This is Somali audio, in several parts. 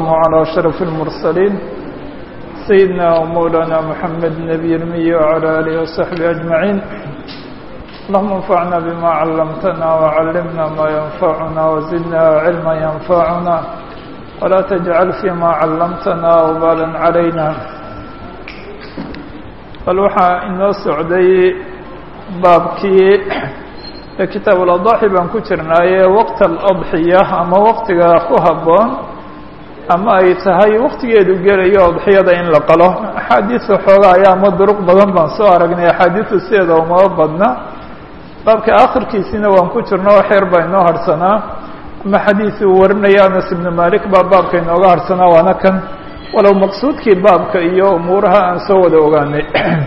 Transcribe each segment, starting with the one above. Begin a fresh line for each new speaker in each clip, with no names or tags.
على أشرف المرسلين سيدنا ومولانا محمد النبي المي وعلى آله وصحبه أجمعين اللهم انفعنا بما علمتنا وعلمنا ما ينفعنا وزدنا علما ينفعنا ولا تجعل فيما علمتنا وبالا علينا bal waxaa inoo socday baabkii kitaab اladaxi baan ku jirnaaye waqt aladxiya ama waqtiga ku habboon ama ay tahay waqtigeedu gelayo adxiyada in la qalo axaadiisa xoogaa ayaa ama duruq badan baan soo aragnay axaadiisu sideeda umaba badna baabka akhirkiisina waan ku jirno wax yar baa inoo harhsanaa ama xadiisi uu warinaya anas ibnu malik baa baabka inooga harhsanaa waana kan walow maqsuudkii baabka iyo umuuraha aan soo wada ogaanay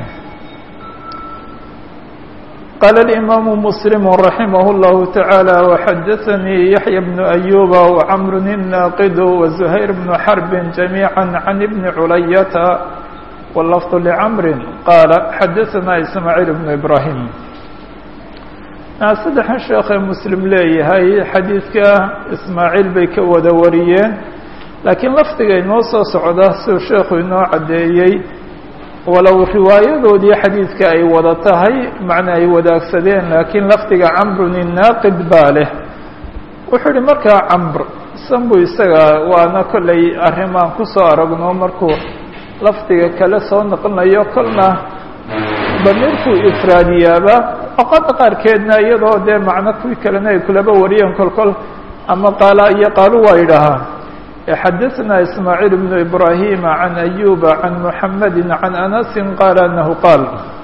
qaala الإimaamu mslim raximah الlahu taعaalى وxadaثanii yaحya bnu أyuba وcmr الnaaqid وزuhayr bnu xrb جamيعا can ibni culayata wlafظ lcmri qaala xadaثana ismaaعiil bnu ibrahim saddexan sheekhe muslim leeyahay xadiidka ismaaعiil bay ka wada wariyeen laakiin lafdiga inoo soo socda siduu sheekhu inoo caddeeyey walow riwaayadoodii xadiidka ay wada tahay macna ay wadaagsadeen laakiin lafdiga camrun inaaqid baa leh wuxuu ihi markaa camr sanbu isaga waana kollay arrimaan ku soo aragno markuu lafdiga kale soo noqonayo kolna damiirkuu ifraadiyaaba oqada qaarkeedna iyadoo dee macno kuwii kalena ay kulaba wariyeen kolkol ama qaala iyo qaalu waa yidhaahaa xadaثna ismaaعiil بن إbrahim عan أyuba عan mحamedi عan أnasi qaala anahu qaal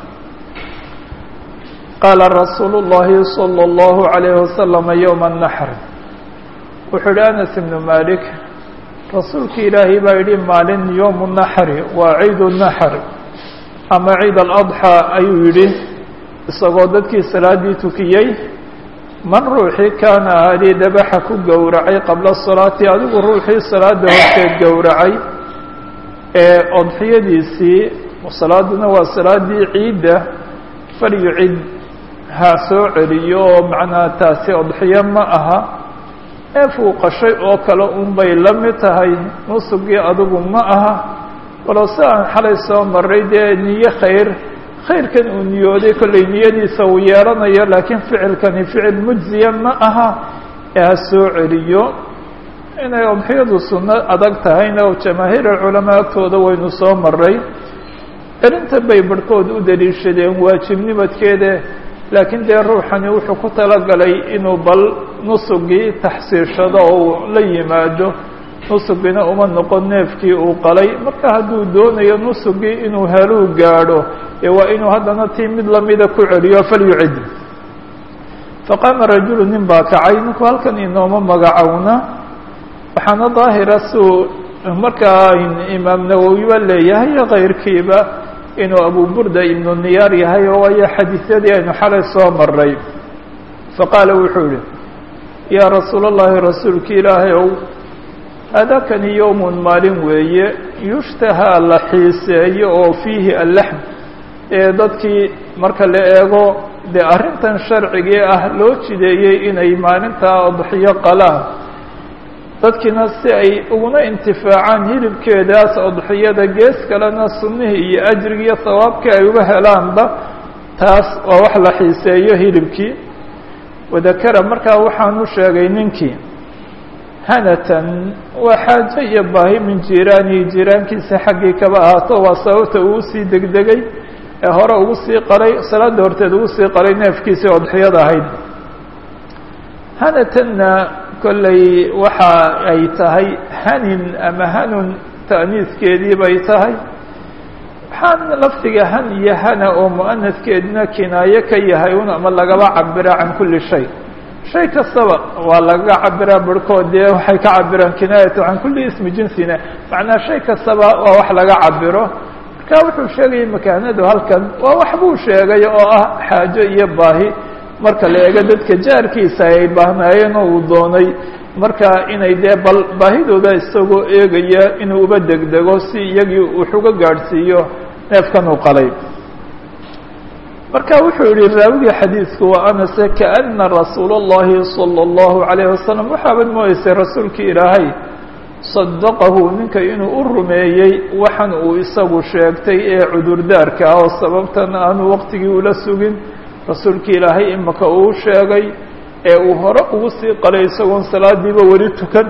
qaala rasuul الlahi slى الlahu عalيه waslم ywma الnaxr wuxuu yihi anas ibnu malik rasuulki ilaahay baa yihi maalin ywm الnaxri waa ciid الnaxr ama ciid اlأضxى ayuu yihi isagoo dadkii salaadii tukiyey man ruuxii kaana ahaadii dabaxa ku gowracay qabla salaati adigu ruuxii salaada horteed gowracay ee odxiyadiisii salaaduna waa salaadii ciidda falyucid ha soo celiyo oo macnaha taasi odxiyo ma aha ee fuuqashay oo kale unbay la mid tahay nusugii adigu ma aha walow si aan xalay soo maray dee niyo khayr khayrkan uu niyooday kollay niyadiisa uu yeelanayo laakiin ficilkani ficil mujziya ma aha ee ha soo celiyo inay odxiyadu sunno adag tahayna oo jamaahiir culamaa agtooda waynu soo maray celinta bay barhkood u daliishadeen waajibnimadkeeda laakiin dee ruuxani wuxuu ku talagalay inuu bal nusugii taxsiishado oo uu la yimaado nusugina uma noqon neefkii uu qalay marka hadduu doonayo nusugii inuu heluu gaadho ee waa inuu haddana tii mid lamida ku celiyo falyucid faqaama rajulu nin baa kacay ninku halkan inooma magacowna waxaana daahira suu markaa imaam nawowiba leeyahay kayrkiiba inuu abu burda ibnu niyaar yahay oo waayo xadiisyadii aynu xalay soo maray faqaala wuxuu yihi yaa rasuul اllahi rasuulki ilaahay ow hadakani yowmun maalin weeye yushtahaa la xiiseeyo oo fiihi allaxm ee dadkii marka la eego dee arrintan sharcigii ah loo jideeyey inay maalintaa odxiyo qalaan dadkiina si ay uguna intifaacaan hilibkeedaas odxiyada gees kalena sunnihii iyo ajrigi iyo sawaabkii ay uga helaanba taas waa wax la xiiseeyo hilibkii wadakara markaa waxaanu sheegay ninkii hanatan waa xaajo iyo baahi min jiiraanihi jiiraankiisa xaggii kaba ahaato waa sababta uu usii degdegay ee hore ugu sii qalay salaada horteed ugu sii qalay neefkiisii odxiyada ahayd hanatanna kollay waxa ay tahay hanin ama hanun ta'niiskeedii bay tahay waxaan lafdiga han iyo hana oo mu'anaskeedina kinaayo ka yahay un ama lagaba cabira can kulli shay shay kastaba waa lagaga cabiraa barhkood dee waxay ka cabiraan kinaayatu can kulli ismi jinsina macnaa shay kastaba waa wax laga cabiro marka wuxuu sheegayay makaanadu halkan waa wax buu sheegay oo ah xaajo iyo baahi marka la eego dadka jaarkiisa ay baahnaayeen oo uu doonay marka inay dee bal baahidooda isagoo eegaya inuu uba degdego si iyagii wuxuga gaadhsiiyo neefkan uu qalay marka wuxuu yihi raawigii xadiidku waa anase kaana rasuul اllahi salى اllahu عalayه wasalam waxaabad moodeysay rasuulkii ilaahay sadaqahu ninka inuu u rumeeyey waxan uu isagu sheegtay ee cudurdaarka ah oo sababtan aanu waqtigii ula sugin rasuulkii ilaahay imaka uu sheegay ee uu hore ugu sii qalay isagoon salaadiiba weli tukan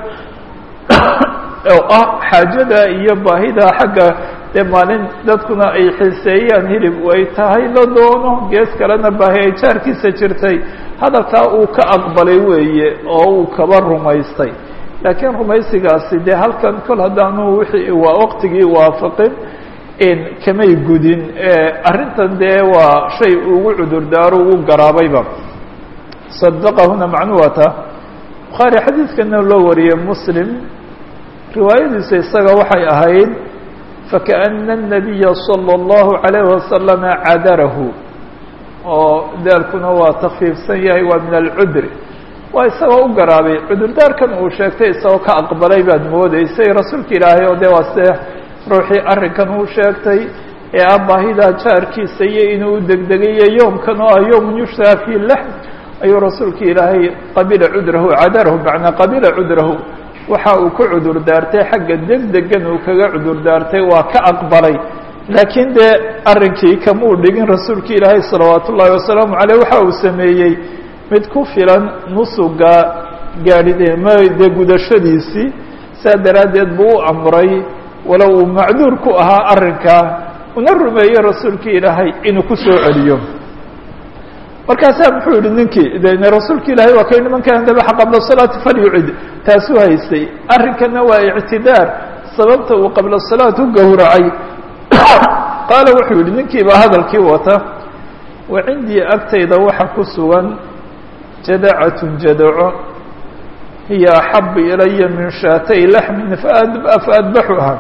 oo ah xaajada iyo baahida xagga dee maalin dadkuna ay xiiseeyaan hilib ay tahay la doono gees kalena baahi ay jaarkiisa jirtay hadalkaa uu ka aqbalay weeye oo uu kaba rumaystay laakiin rumaysigaasi dee halkan kol haddaanu wixii waa waqtigii waafaqin kamay gudin arrintan dee waa shay ugu cudurdaaro ugu garaabayba sadaqahuna macnuu waata bukhaari xadiidkana loo wariyey muslim riwaayadiisa isaga waxay ahayd fakaأna الnabiya salى الlahu عalayه wasalama cadarahu oo daalkuna waa takfiifsan yahay waa min alcudri waa isagoo u garaabay cudurdaarkan uu sheegtay isagoo ka aqbalay baad moodeysay rasuulka ilaahay oo dee waa se ruuxii arrinkan uu sheegtay ee ah baahida jaarkiisa iyo inuu u degdegayo yoomkan oo ah yowm yushtaa fi laxm ayuu rasuulka ilaahay qabila cudrahu cadarahu macnaa qabila cudrahu waxa uu ku cudur daartay xagga degdegan uu kaga cudur daartay waa ka aqbalay laakiin dee arrinkii kamuu dhigin rasuulka ilaahay salawaat ullaahi wasalaamu caleyh waxa uu sameeyey mid ku filan nusuga gaadhide dee gudashadiisii saa daraaddeed buu u amray walow uu macduur ku ahaa arrinkaa una rumeeyey rasuulka ilaahay inuu ku soo celiyo markaasaa muxuu yihi ninkii de rasuulka ilaahay waa kay niman kana dabaxa qabla salaati falyucid taasuu haystay arrinkana waa ictidaar sababta uu qabla salaat u gowracay qaala wuxuu yihi ninkii baa hadalkii wata wa cindii agtayda waxa ku sugan jadacatun jadaco hiya axabu ilaya min shaatay laxmin faadbaxuha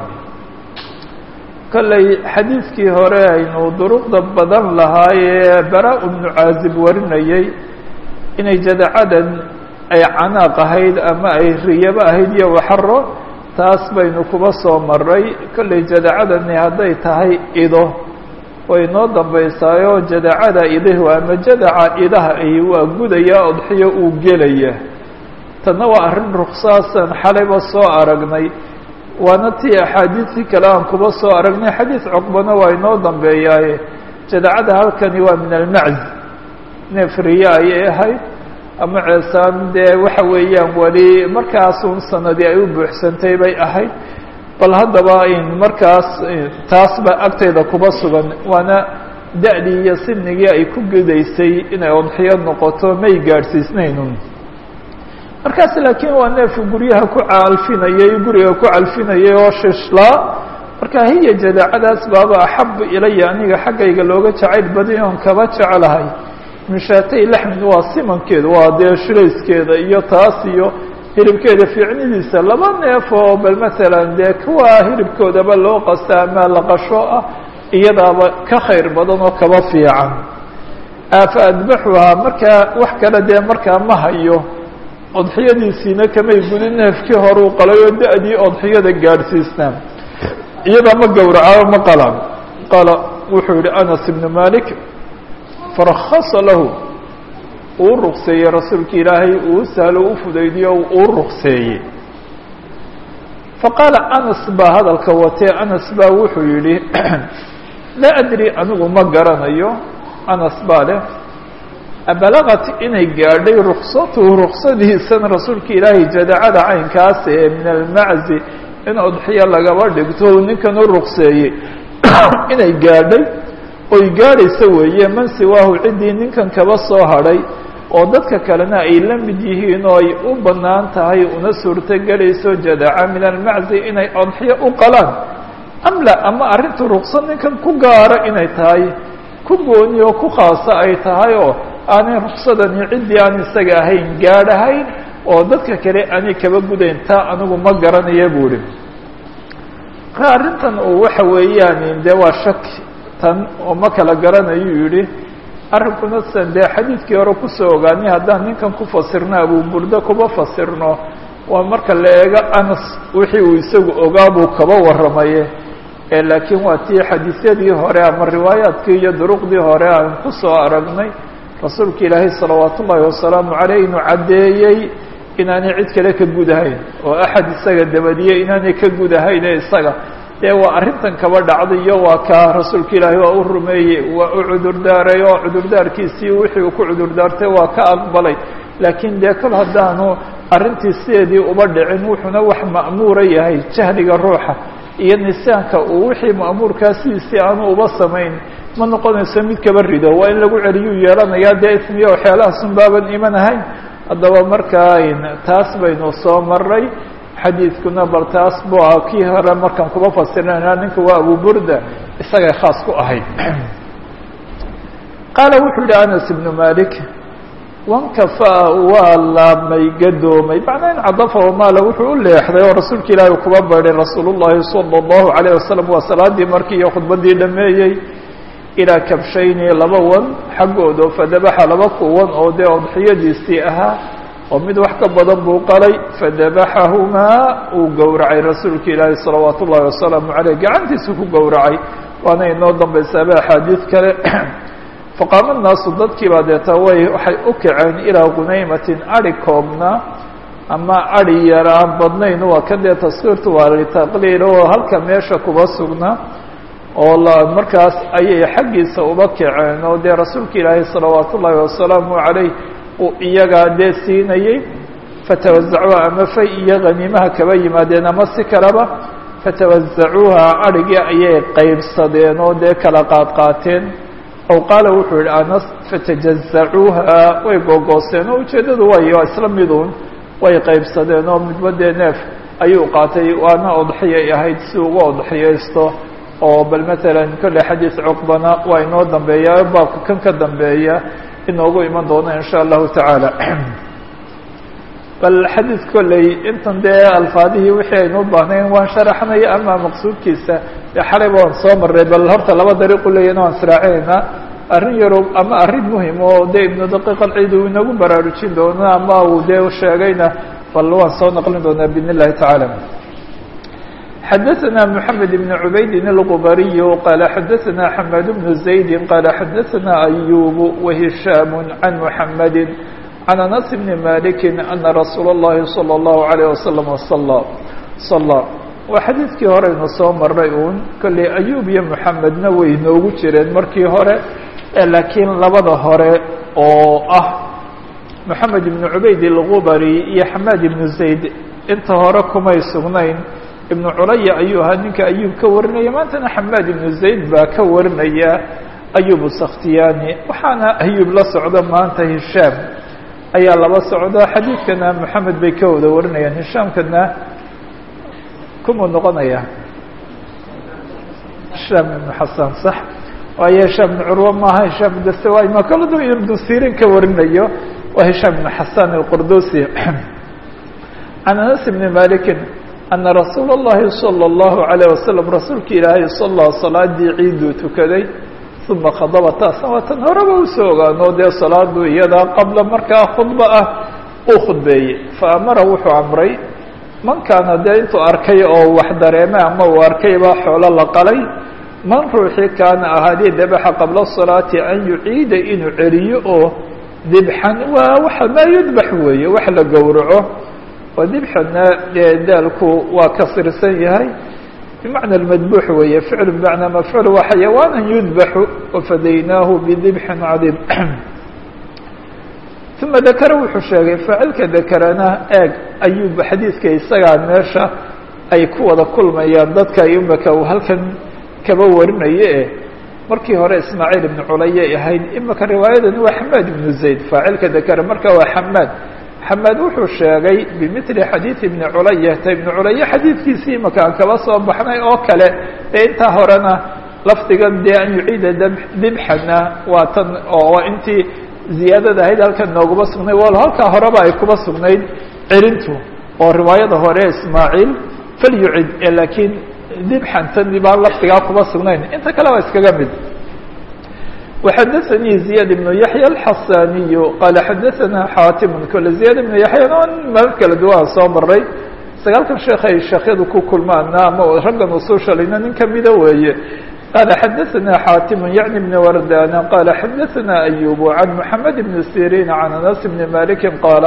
kolley xadiidkii hore aynu duruqda badan lahaayee bara bnu caazib warinayay inay jadacadan ay canaaq ahayd ama ay riyabo ahayd iyo waxaro taas baynu kuba soo maray kolley jadacadani hadday tahay ido way noo dambaysaayoo jadacada idahu ama jadaca idaha ay waa gudaya odxiyo uu gelaya tanna waa arrin ruksaasan xalayba soo aragnay waana tii axaadiistii kale aan kuba soo aragnay xadiis cuqbana waa inoo dambeeyaaye jadacada halkani waa min almacz neef riya ayay ahayd ama ceesaan dee waxa weeyaan weli markaasun sanadii ay u buuxsantay bay ahayd bal haddaba in markaas taas ba agtayda kuba sugan waana da-dii iyo sinigii ay ku gudaysay inay odxiyo noqoto may gaadhsiisnaynun markaas laakiin waa neefku guryaha ku calfinayay guriga ku calfinayay oo shishlaa marka hiya jadaacadaas baaba axabu ilaya aniga xaggayga looga jacayl baday oon kaba jecelahay min shaatay laxmin waa simankeeda waa dee shilayskeeda iyo taas iyo hilibkeeda fiicnidiisa laba neef oo bal masalan dee kuwa hilibkoodaba loo qasta ama laqasho ah iyadaaba ka khayr badan oo kaba fiican afa adbaxuhaa markaa wax kale dee markaa ma hayo odxiyadiisiina kamay gudin neefkii horuu qalay oo da-dii odxiyada gaadhsiisnaa iyadaa ma gowraca ma qalaan qaala wuxuu yihi anas ibnu malik farakasa lahu uu rukseeyey rasuulka ilaahay uu sahlo u fudaydiyo uu rukseeyey faqaala anas baa hadalka watee anas baa wuxuu yihi laa adri anigu ma garanayo anas baa leh abalagat inay gaadhay ruksatuhu ruksadiisan rasuulka ilaahay jadacada caynkaas ee min almaczi in odxiyo lagaba dhigto ninkan u rukseeyey inay gaadhay oy gaadhaysa weeye man siwaahu ciddii ninkan kaba soo hadhay oo dadka kalena ay la mid yihiin oo ay u bannaan tahay una suurtogelayso jadaca min almaczi inay odxiyo u qalaan amla ama arrintu ruqsad ninkan ku gaara inay tahay ku gooni oo ku khaasa ay tahay oo aanay ruksadani ciddii aan isaga ahayn gaadhahayn oo dadka kale aanay kaba gudayn taa anigu ma garanaya buu ihi marka arrintan uu waxa weeyaan dee waa shaki tan oo ma kala garanayuu yihi arrinkuna san dee xadiidkii hore kusoo ogaanay haddaan ninkan ku fasirno abuburdo kuba fasirno waa marka la eego anas wixii uu isagu ogaa buu kaba warramaye laakiin waa tii xadiisyadii hore ama riwaayaadkii iyo duruqdii hore aan kusoo aragnay rasuulka ilaahay salawaat ullaahi wasalaamu caleyh inuu caddeeyey inaanay cid kale ka gudahayn oo axad isaga dabadiye inaanay ka gudahayne isaga dee waa arrintan kaba dhacdayo waa kaa rasuulka ilaahi waa u rumeeyey waa u cudurdaaray oo cudurdaarkiisii wixii uu ku cudurdaartay waa ka aqbalay laakiin dee kol haddaanu arrintii sideedii uba dhicin wuxuuna wax ma'muura yahay jahliga ruuxa iyo nisaanka uu wixii ma'muurkaa sidiisii aanu uba samayn ma noqonayso mid kaba rido waa in lagu celiyuu yeelanayaa dee ismiya waxyaalahasun baaban iman ahayn haddaba markaa taas baynu soo maray xadiidkuna bal taas bu ah kii hore markaan kuba fasirnayna ninka waa abu burda isagay khaas ku ahayd qaala wuxuu yihi anas ibnu malik wankafaa waa laabmay gadoomay macnaa in cadafa wamaala wuxuu u leexday oo rasuulka ilaahi kuba baydhay rasuul llahi salى اllahu alayه wasalam waa salaadii markii iyo khudbadii dhameeyey ilaa kabshayni laba wan xaggooda fadabaxa laba kuwan oo dee odxiyadiisii ahaa oo mid wax ka badan buu qalay fadabaxahumaa uu gowracay rasuulka ilaahi salawaat ullahi wasalaamu aleyh gacantiisa ku gowracay waana inoo dambaysaaba axaadiid kale faqaama naasu dadkii baa deeta way waxay u kaceen ilaa gunaymatin adi koobna ama adi yar aan badnayn waa ka dee taskiirtu waa litaqliil oo halka meesha kuba sugna oo markaas ayay xaggiisa uba kaceen oo dee rasuulka ilaahi salawaat ullaahi wasalaamu calayh uu iyagaa dee siinayey fatawasacuuha ama fay iyo haniimaha kaba yimaadeen ama si kaleba fatawasacuuha adhigii ayay qeybsadeen oo dee kala qaadqaateen aw qaala wuxuu yihi anas fatajazacuuha way googooseen oo ujeeddadu way isla midun way qeybsadeen oo midba dee neef ayuu qaatay waana odxiyay ahayd si uga odxiyaysto oo bal matalan kolley xadiis cuqbana waa inoo dambeeya baabka kan ka dambeeya inoogu iman doona in sha allahu tacaala bal xadiis kolley intan dee alfaadihii wixii aynu baahnayn waan sharaxnay ama maqsuudkiisa dee xalayba waan soo marray bal horta laba dariiqu leeyana waan israacinaynaa arrin yarow ama arrin muhim oo dee ibnu daqiiq alciid uu inagu baraarujin doono ama uu dee sheegayna bal waan soo naqlin doonaa biidn illahi tacaala xadaثna mحamed بn عubayd الغbariy qala xadaثna xmad بن زayd qala xadaثna أyub وهisham عan mحamedi عan أنس بn malik أna rasuul الlahi slى الlahu عalيه waslم صlى صlى waa xadiidkii horeynu soo maray uun kolley ayub iyo mحamedna way noogu jireen markii hore laakiin labada hore oo ah mحamed بn عubayd الغbari iyo xmad بn زayd inta hore kumay sugnayn ibnu culaya ayuu ahaa ninka ayub ka warinaya maantana xamaad ibnu zayd baa ka warinaya ayub sakhtiyaani waxaana ayub la socda maanta hishaam ayaa laba socda xadiidkana moxamed bay ka wada warinayaan hishaamkana kumuu noqonaya hishaam ibnu xasan sax waayo hishaam ibnu curwa maaha hishaam dastawaay ma kaladu ibnu sirin ka warinayo waa hishaam ibnu xasan alqordosi can anas ibni malikin ana rasuula اllahi salى اllahu عalيه wasalam rasuulka ilaahay sala salaadii ciiduu tukaday uma khadaba taasna waa tan horeba usoo ogaano dee salaadu iyadaa qabla markaa khudba ah uu khudbeeyey faamara wuxuu amray man kaana dee intuu arkay oo wax dareeme ama uu arkayba xoolo la qalay man ruuxii kaana ahaadii dabaxa qabla salaati an yuciida inuu celiyo oo dibxan waa waxa maa yudbax weeye wax la gowraco oo dibxana dee daalku waa kasirsan yahay bimacna madbuux weeye ficlu bimacnaa mafcuul waa xayawaana yudbaxu wafadaynaahu bidibxin cadiim uma dakara wuxuu sheegay faacilka dakarana eeg ayub xadiidka isagaa meesha ay ku wada kulmayaan dadka imaka uu halkan kaba warinaye e markii hore ismaaciil ibnu culayay ahayd imaka riwaayadani waa xamaad ibnu zayd faacilka dakara marka waa xamaad xamaad wuxuu sheegay bimili xadiid ibni culayata ibni culaya xadiidkiisii imaka aan kaba soo baxnay oo kale dee intaa horena lafdigan dee an yuciida dibxana waa tan oo intii ziyaadada ahayd halkan nooguma sugnay wal halkaa horeba ay kuba sugnayd celintu oo riwaayada hore ismaaciil falyucid laakiin dibxantan baan lafdigaa kuba sugnayn inta kale waa iskaga mid وxadثnي زiyاد بن yaحyى الxasaniy qala xadaثna xatim kole زiyad بن yaحya marar kala duwan soo maray sagaalkan sheekh ay sheekyadu ku kulmaana ama raggan usoo shalayna nin kamida weeye qala xadaثna xatim yaعni بn wardana qala xadaثna أyub عan mحamed بn sirin عan anas بn maliki qala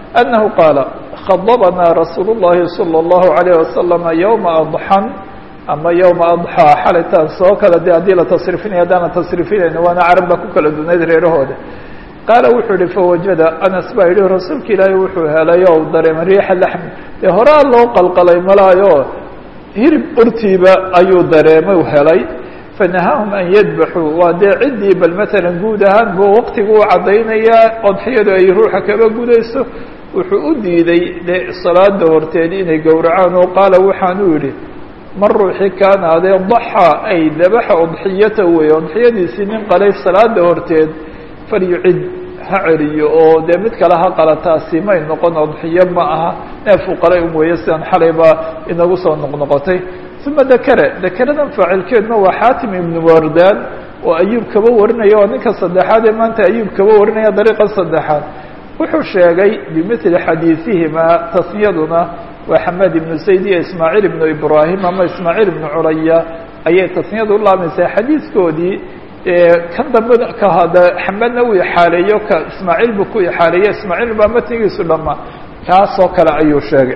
أنه qاaل khضبnaa رasuuل اللhi صلى الله عليه وسلم يومa أضحى ama yومa أضحى xalaytaan soo kala de haddii la tasrifinaya haddaana tasrifinayna waana carab ba ku kala dunayd reerahooda qaala wuxuu yihi fawajada anas baa yihi rasuulka ilaahay wuxuu helay o dareemay riixa laxmi dee horaa loo qalqalay malaayo hirib urtiiba ayuu dareemay helay fanahaahum an yadbaxuu waa dee ciddii bal matalan guud ahaan buu waqtigu u caddaynayaa odxiyadu ay ruuxa kaba gudayso wuxuu u diiday de salaada horteed inay gowracaan oo qaala waxaanu yidhi man ruuxii kaana adee daxaa ay dabaxa udxiyata wey udxiyadiisii nin qalay salaada horteed falyucid ha celiyo oo dee mid kale ha qalataasi may noqon udxiyo ma aha neefuu qalay un weeye sidaan xalayba inagu soo noqnoqotay uma dakere dakeradan faacilkeedna waa xaatim ibnu wardaan oo ayuub kaba warinaya oo ninka saddexaad ee maanta ayuub kaba warinaya dariiqa saddexaad wuxuu sheegay bimili xadiiثihimaa tasniyaduna waa xamed ibnu sayd iyo ismaaciil ibnu ibraahim ama ismaaciil ibnu curaya ayay tasniyadu u laamaysaa xadiidkoodii kan dambe kahada xamedna uu ixaaleeyo ka ismaaciil buu ku ixaaleeyo ismaaciil baa matnigiisu dhamaa kaasoo kale ayuu sheegay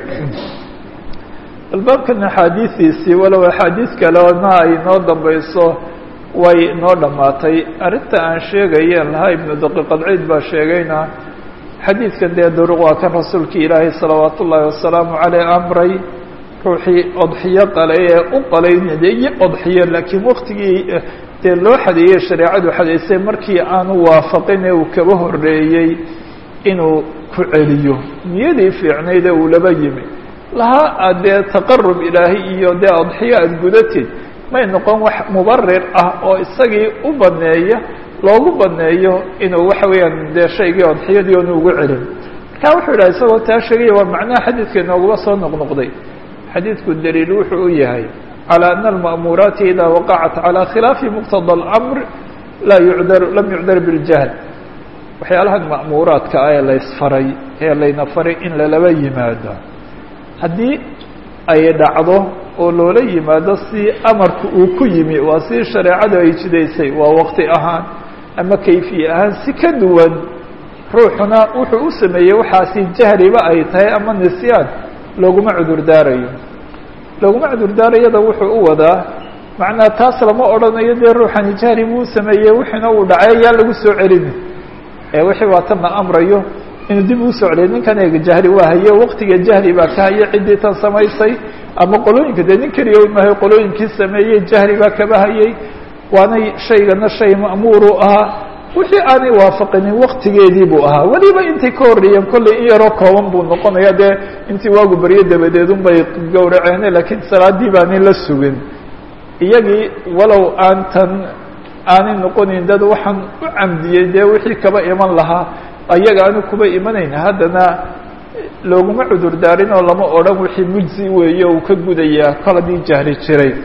albaabkan axaadiistiisii walow axaadiis kalena ay noo dambayso way noo dhammaatay arrinta aan sheegayeen lahaa ibnu daqiiqadciid baa sheegayna xadiidkan dee duruq waa kan rasuulkii ilaahay salawaat ullaahi wasalaamu caleyh amray ruuxii odxiyo qalay ee u qalaynayay odxiyo laakiin waktigii dee loo xadeeyey shareecadu xadeysay markii aanu waafaqin ee uu kaba horreeyey inuu ku celiyo niyadii fiicnayd ee uu laba yimi lahaa aad dee taqarub ilaahay iyo dee odxiyo aada gudatid may noqon wax mubarir ah oo isagii u baneeya loogu baneeyo inuu waxa weeyaan dee shaygii odxiyadii onu ugu celin marka wuxuu yidhaha isagoo taa sheegaya waa macnaha xadiidka inooguba soo noqnoqday xadiidku daliil wuxuu u yahay calى ana alma'muuraati ida waqacat calى khilaafi muqtada اlamr laa yucdar lam yucdar biljahl waxyaalahan ma'muuraadka ah ee la ysfaray ee layna faray in lalaba yimaado haddii ay dhacdo oo loola yimaado si amarka uu ku yimi waa si shareecadu ay jidaysay waa waqti ahaan ama kayfiye ahaan si ka duwan ruuxuna wuxuu u sameeyey waxaasi jahliba ay tahay ama nisyaan looguma cudur daarayo looguma cudur daarayada wuxuu u wadaa macnaa taas lama odhanayo dee ruuxani jahli buu sameeyey wixiina uu dhacay yaa lagu soo celini ee wixii waa tan la amrayo inuu dib uu soo celiyo ninkan eega jahli waa haye waqtiga jahli baa ka haye ciddii tan samaysay ama qolooyinka dee nin keliya mahay qolooyinkii sameeyey jahli baa kaba hayey waanay shaygana shay ma'muuru ahaa wixii aanay waafaqinin waktigeedii buu ahaa weliba intay ka horreeyeen kollay in yaroo kooban buu noqonaya dee intii waagu baryo dabadeed unbay gowraceene laakiin salaadii baanay la sugin iyagii walow aan tan aanay noqonayn dad waxaan u camdiyey dee wixii kaba iman lahaa ayaga aanu kuba imanayn haddana looguma cudur daarin oo lama odhan wixii mujzi weeye uu ka gudayaa kol haddii jahli jiray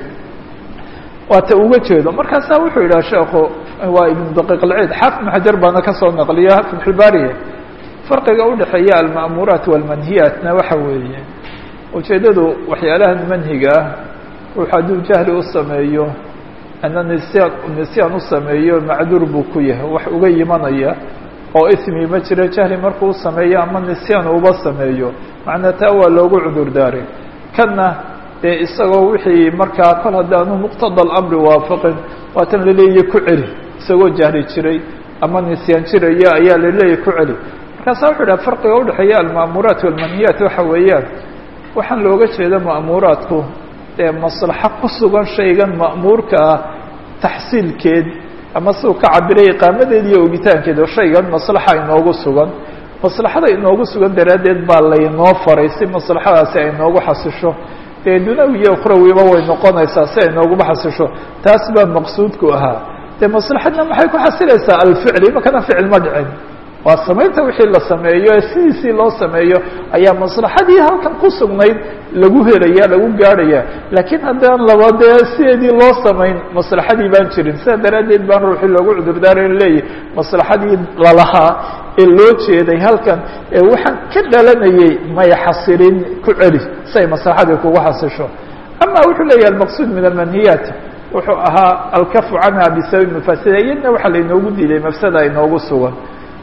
waata uga jeedo markaasaa wuxuu yidhaha sheekhu waa ibnu daqiiq alciid xaafid ibn xajar baana ka soo naqliya fatxulbaariye farqiga udhexeeya alma'muuraat walmanhiyaatna waxa weeye ujeeddadu waxyaalahan manhiga ah ruux hadduu jahli u sameeyo ana nisyaan nisyaan u sameeyo macduur buu ku yahay wax uga yimanaya oo ismi ma jiro jahli markuu sameeyo ama nisyaan uba sameeyo macnaa taa waa loogu cudur daaray kanna dee isagoo wixii markaa kol haddaanu muqtada alamri waafaqin waatan laleeyahy ku celi isagoo jahli jiray ama nisyaan jiraya ayaa laleeyahy ku celi markaasa wuxuu dhaha farqiga udhexeeya alma'muuraat walmanhiyaat waxa weeyaan waxaan looga jeeda ma'muuraadku dee maslaxo ku sugan shaygan ma'muurka ah taxsiilkeed ama siduu ka cabiray iqaamadeed iyo ogitaankeed oo shaygan maslaxa inoogu sugan maslaxada inoogu sugan daraaddeed baa laynoo faray si maslaxadaasi ay noogu xasisho dee dunawi iyo ukhrawiba way noqonaysaa si ay nooguba xasisho taas baa maqsuudku ahaa dee maslaxadna maxay ku xasilaysaa alficli imakana ficil ma dhicin waa samaynta wixii la sameeyo ee sidiisii loo sameeyo ayaa maslaxadii halkan ku sugnayd lagu helaya lagu gaadhaya laakiin haddaan laba dee sideedii loo samayn maslaxadii baan jirin sidaa daraaddeed baan ruuxii loogu cudurdaarayn leeyahy maslaxadii lalahaa ee loo jeeday halkan ee waxaan ka dhalanayay may xasilin ku celi si ay maslaxadii kugu xasisho ama wuxuu leeyahay almaqsuud min almanhiyaat wuxuu ahaa alkafu canha bisababi mafasida iyadna waxaa lainoogu diiday mafsada inoogu sugan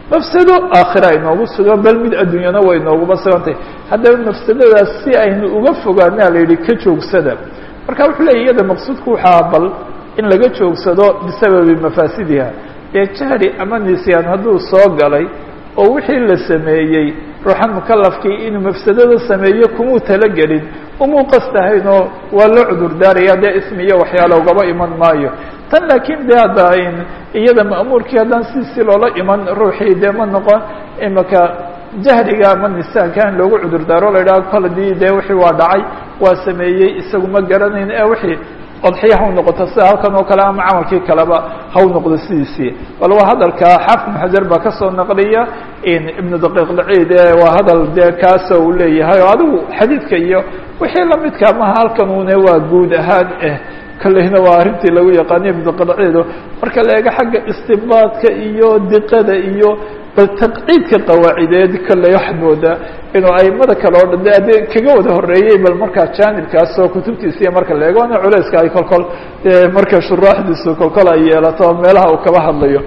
mafsado aakhira inoogu sugan bal mid adduunyana way inooguma sugantahay haddaba mafsadadaas si aynu uga fogaanaa la yidhi ka joogsada marka wuxuu leeyay iyada maqsuudku waxaa bal in laga joogsado bisababi mafaasidiha dee jahli ama nisyaan hadduu soo galay oo wixii la sameeyey ruuxan mukalafkii inuu mafsadada sameeyo kumuu talagelin umuu qastahaynoo waa loo cudur daaraya dee ismiyo waxyaala ugaba iman maayo tan laakiin de hadda iyada ma'muurkii haddaan siisi loola iman ruuxii dee ma noqon imaka jahliga ama nisaanka in loogu cudur daaro la yidhaha kol hadii dee wixii waa dhacay waa sameeyey isagu ma garanayn ee wixii odxiya haw noqoto sida halkan oo kale ama camalkii kaleba haw noqdo sidiisii bal waa hadalka xaafid ibn xajar baa kasoo naqliya ibnu daqiiq laciid waa hadal dee kaasa uu leeyahay oo adigu xadiidka iyo wixii lamidka maha halkan une waa guud ahaan eh kolleyna waa arrintii lagu yaqaaniyo ibnu daqiiq laciido marka la eego xagga istinbaadka iyo diqada iyo bal taqciidka qawaacideed kolley waxaad moodaa inuu aimada kale oo dhan de ade kaga wada horeeyey bal markaa jaanibkaas oo kutubtiisiiyo marka la eego ana culeyska ay kolkol dee marka shuraaxdiisu kolkol ay yeelato meelaha uu kaba hadlayo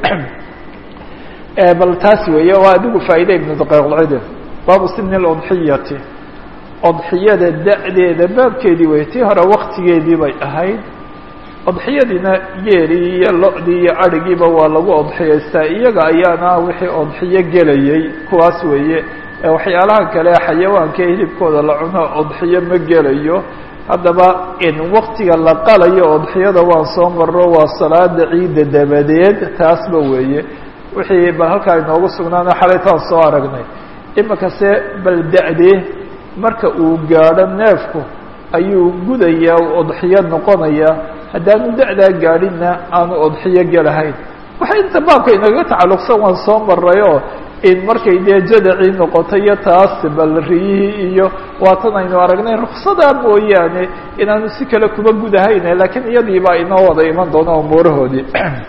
bal taas weeye waa adigu faa'iida ibnu daqiiqlcide baabu sini اludxiyati odxiyada da'deeda baabkeedii wey tii hore waktigeedii bay ahayd odxiyadiina geelii iyo lo-dii iyo adhigiiba waa lagu odxiyaystaa iyaga ayaana wixii odxiyo gelayay kuwaas weeye waxyaalaha kale xayawaanka hilibkooda la cuno odxiyo ma gelayo haddaba in waktiga la qalayo odxiyada waan soo maro waa salaada ciidda dabadeed taasba weeye wixii bal halkaa inoogu sugnaana xalaytaan soo aragnay imikase bal da-dee marka uu gaadho neefku ayuu gudayaa u odxiyo noqonayaa haddaanu da-daa gaadhinna aanu odxiyo gelahayn waxay inta baabka inagaga tacalluqsan waan soo marayoo in markay dee jadacii noqoto iyo taas bal riyihii iyo waatan aynu aragnay ruksadaa mooyaane inaanu si kale kuba gudahayne laakiin iyadiibaa inoo wada iman doona umuurahoodii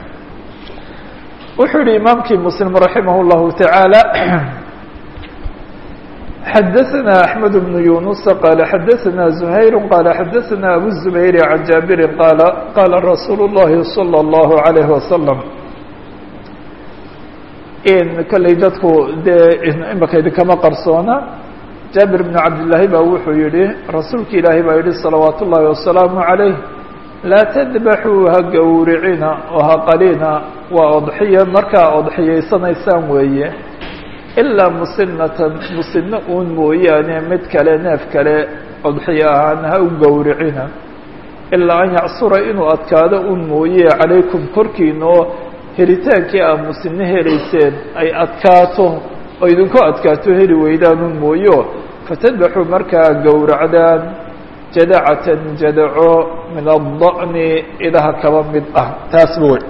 wuxuu yihi imaamkii muslim raximah اllahu taعaalى xadaثna أحmed بن yuنuس qala xadaثna زhayr qala xadaثna abu الزubayr عan jaabiri qala qala rasuul الlahi slى الlahu عalيه waslم in kolley dadku dee imaka idinkama qarsoona jaabir bn cabdillaahi baa wuxuu yihi rasuulka ilaahi baa yihi salawaat ullahi wasalaamu عalayh laa tadbaxuu ha gowricina oo ha qalina waa odxiya markaa odxiyaysanaysaan weeye ilaa musinatan musino uun mooyaane mid kale neef kale odxiyo ahaan ha u gowricina ilaa an yacsura inuu adkaado un mooye calaykum korkiina oo helitaankii aa musino helayseen ay adkaato oo idinku adkaato heli weydaan un mooyo fatadbaxuu markaa gowracdaan jadacatan jadaco min ada'ni idaha kaba mid ah taasba wey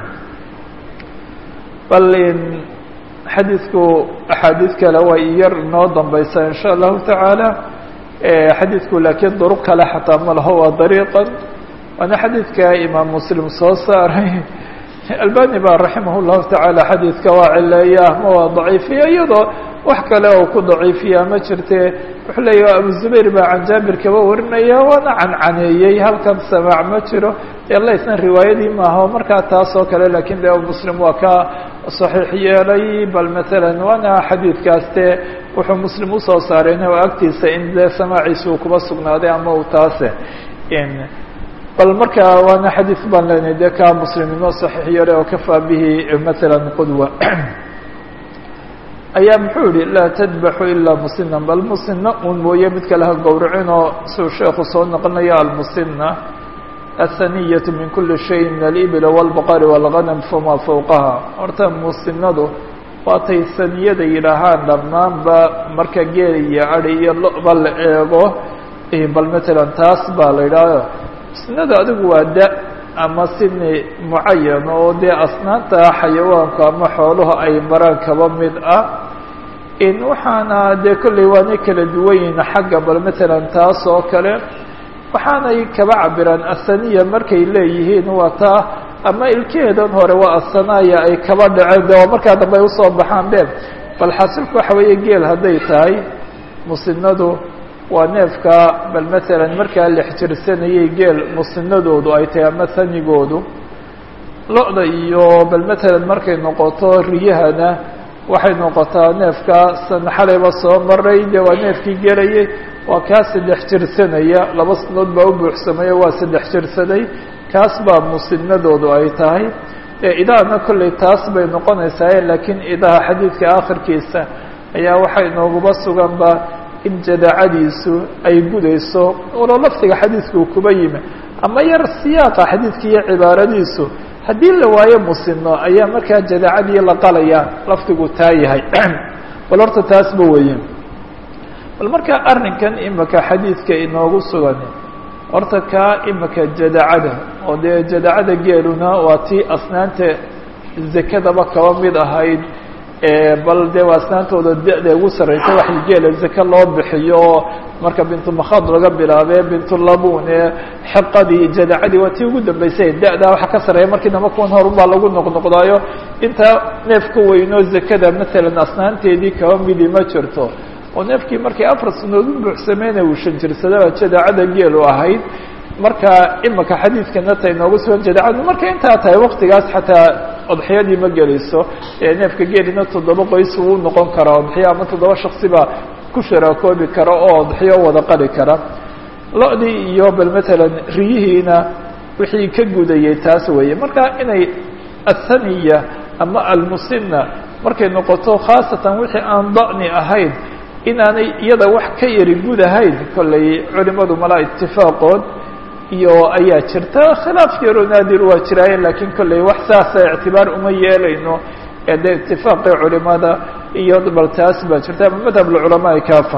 bal in xadiidku axaadiid kale way yar inoo dambaysaa in sha allahu tacaala xadiidku laakiin duruq kale xataa ma laho waa dariiqan waana xadiidka imaam muslim soo saaray albani baa raximah llahu tacaala xadiidka waa cileeya ama waa daciifiya iyadoo wax kale oo ku daciifiya ma jirte wuxuu leeya abu zubayr baa can jaabir kaba warinaya waana cancaneeyey halkan samaac ma jiro elaysna riwaayadii maaha markaa taas oo kale lakin de muslim waa ka صaxiix yeelay bal maalan waana xadiidkaas de wuxuu muslim usoo saarayna oo agtiisa in de samaaciisa uu kuba sugnaaday ama uu taase bal marka waana xadiid baan leenahay de ka muslim inoo صaxiix yeelay oo kafaa bihi maala qudwa ayaa muxuu yihi laa tadbaxu ilaa musina bal musina un mooye mid kale ha gowracinoo siuu sheekhu soo noqonayo almusina aلhaniyatu min kuli shay min alibl wاlbaqari wاlganam fama fowqaha horta musinadu waatay saniyada yidhaahaan dhammaanba marka geel iyo adi iyo loba la eego bal matalan taas baa la yidhaaho musinadu adigu waa da ama sini mucayan oo dee asnaanta xayawaanku ama xooluhu ay maraan kaba mid ah in waxaana dee kolley waanay kala duwan yihin xagga bal matalan taas oo kale waxaanay kaba cabiraan asaniya markay leeyihiin waa taa ama ilkeheedan hore waa asanaya ay kaba dhaceen de waa markaa dambe ay usoo baxaan be bal xasilku waxa weeye geel hadday tahay musinadu waa neefka bal matalan markaa lex jirsanayay geel musinadoodu ay tahay ama sanigoodu lo-da iyo bal matalan markay noqoto riyahana waxay noqotaa neefka san xalayba soo maray dee waa neefkii gelayay waa kaa saddex jirsanaya laba sanadood baa u buuxsamaya waa saddex jirsaday kaas baa musinadoodu ay tahay idahana kolley taas bay noqonaysaa laakiin idaha xadiidka aakhirkiisa ayaa waxaa inooguba suganba in jadaacadiisu ay gudayso walo lafdiga xadiidkuu kuba yimi ama yar siyaaqa xadiidka iyo cibaaradiisu haddii la waayo musino ayaa markaa jadaacadii la qalaya lafdigu taa yahay bal horta taasba weeye bal markaa arrinkan imika xadiidka inoogu sugan horta kaa imika jadaacada oo dee jadaacada geeluna waa tii asnaanta zakadaba kaba mid ahayd bal dee waa asnaantooda da-da ugu sarreysa waxay geela zake loo bixiyo oo marka bintumakhad laga bilaabe bintulabune xiqadii jadaacadii waa tii ugu dambeysay da-daa waxa ka sarreeya markii damba kuwan horunbaa lagu noqnoqdaayo intaa neef ka weynoo zakada maalan asnaanteedii kaba midi ma jirto oo neefkii markay afar sanood u buuxsameyna uu shan jirsadaba jadaacada geelu ahayd marka imika xadiidkana ta inoogu sugan jadaacadu markay intaa tahay waktigaas xataa odxiyadii ma gelayso neefka geelina toddoba qoys uu noqon karaa odxiyo ama toddoba shaksiba ku sharaakoobi kara oo odxiyo wada qali kara lo-dii iyo bal matalan riyihiina wixii ka gudayay taas weeye marka inay athaniya ama almusina markay noqoto khaasatan wixii aan da'ni ahayn inaanay iyada wax ka yari gudahayn kollay culimadu malaa itifaaqood iyo ayaa jirta khilaaf yaroo naadir waa jiraayen lakiin kollay wax saasa ictibaar uma yeelayno ee dee itifaaqii culimada iyo bal taas baa jirta ama madhab lculamaai kaafa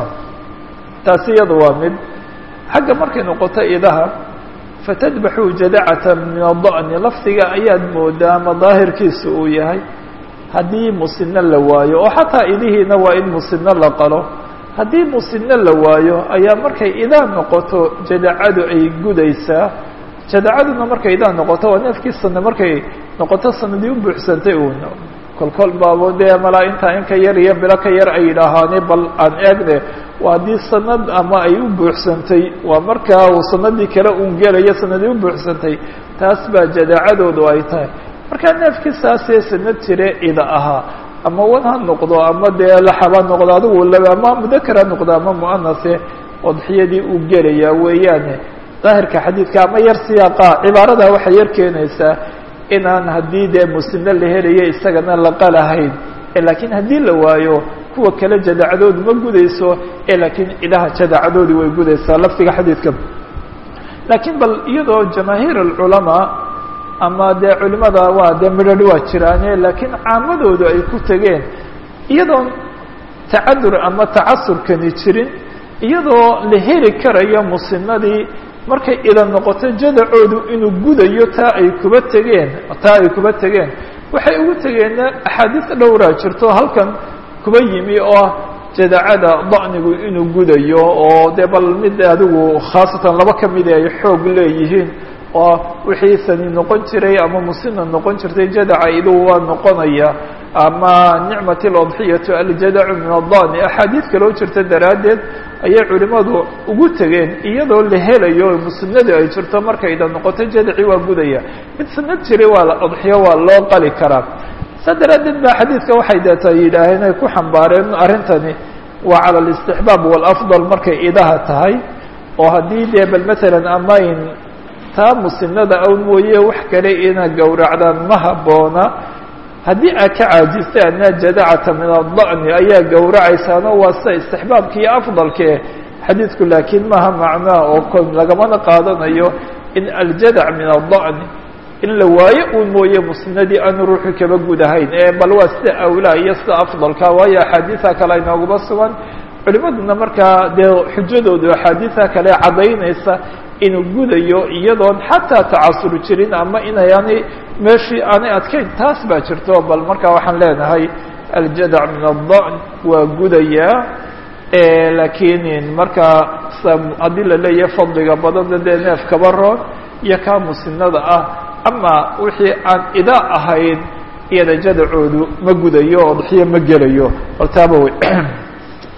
taasi iyada waa mid xagga markay noqoto idaha fatadbaxuu jadacata min ada'ni lafdiga ayaad moodaa ama daahirkiisa uu yahay haddii musino la waayo oo xataa idihiina waa in musino la qalo haddii musino la waayo ayaa markay idaa noqoto jadacadu ay gudaysaa jadacaduna markay idaa noqoto waa neefkii sane markay noqoto sanadii u buuxsantay uun kolkol baabo dee malaa intaa in ka yar iyo bilo ka yar ay yidhaahaane bal aan eegne waa haddii sanad ama ay u buuxsantay waa markaa uu sanadii kale uun gelayo sanadii u buuxsantay taas baa jadacadoodu ay tahay markaa neefkii saasee sanad jire ida ahaa ama wan ha noqdo ama dee laxaba noqdo adigu laba ama mudakar ha noqdo ama muanase odxiyadii uu gelayaa weeyaane daahirka xadiidka ama yar siyaaqa cibaarada waxay yar keenaysaa inaan haddii dee musino la helayo isagana la qalahayn laakiin haddii la waayo kuwa kale jadacadoodu ma gudayso laakiin ilaha jadacadoodi way gudaysaa lafdiga xadiidka laakiin bal iyadoo jamaahiir alculamaa ama dee culimada waa dee midhadh waa jiraane laakiin caamadoodu ay ku tegeen iyadoon tacadur ama tacasurkani jirin iyadoo la heli karayo musinadii markay ida noqoto jadacoodu inuu gudayo taa ay kuba tegeen taa ay kuba tegeen waxay ugu tegeenna axaadiis dhowraa jirto halkan kuba yimi oo ah jadacada da'nigu inuu gudayo oo dee bal mid adigu khaasatan laba ka midi ay xoog leeyihiin oo wixii sani noqon jiray ama musina noqon jirtay jadaca idugu waa noqonaya ama nicmat اlodxiyatu aljadacu min adani axaadiid kaloo jirta daraaddeed ayay culimadu ugu tegeen iyadoo la helayo musinadu ay jirto markayda noqoto jadaci waa gudaya mid sanad jiray waa odxiyo waa loo qali karaa saa daraaddeed ba xadiidka waxay deeta yidhaaheen ay ku xambaareen arrintani waa cala اlاstixbaab wاlafضal markay idaha tahay oo haddii dee bal matalan amayn taa musinada awn mooye wax kale ina gowracdaan ma habboona haddii aad ka caajistay anaa jadacata min ada'ni ayaa gowracaysaano waa sida istixbaabka iyo afdalke xadiidku laakiin maaha macnaa oo kon lagamana qaadanayo in aljadac min ada'ni in la waayo uun mooye musinadii aanu ruuxu kaba gudahayn ee bal waa sida awlaa iyo sida afdalka waayo axaadiisa kale aynoogaba sugan culimaduna markaa dee xujadoodu axaadiisa kale caddaynaysa inuu gudayo iyadoon xataa tacasur jirin ama inayaanay meeshii aanay adkayn taas baa jirto bal markaa waxaan leenahay aljadac min adda'n waa gudayaa laakiin markaa haddii la leeyahay fadliga badana dee neef kaba roon iyo kaa musinada ah ama wixii aan idaa ahayn iyada jadacoodu ma gudayo odxiyo ma gelayo bal taaba wey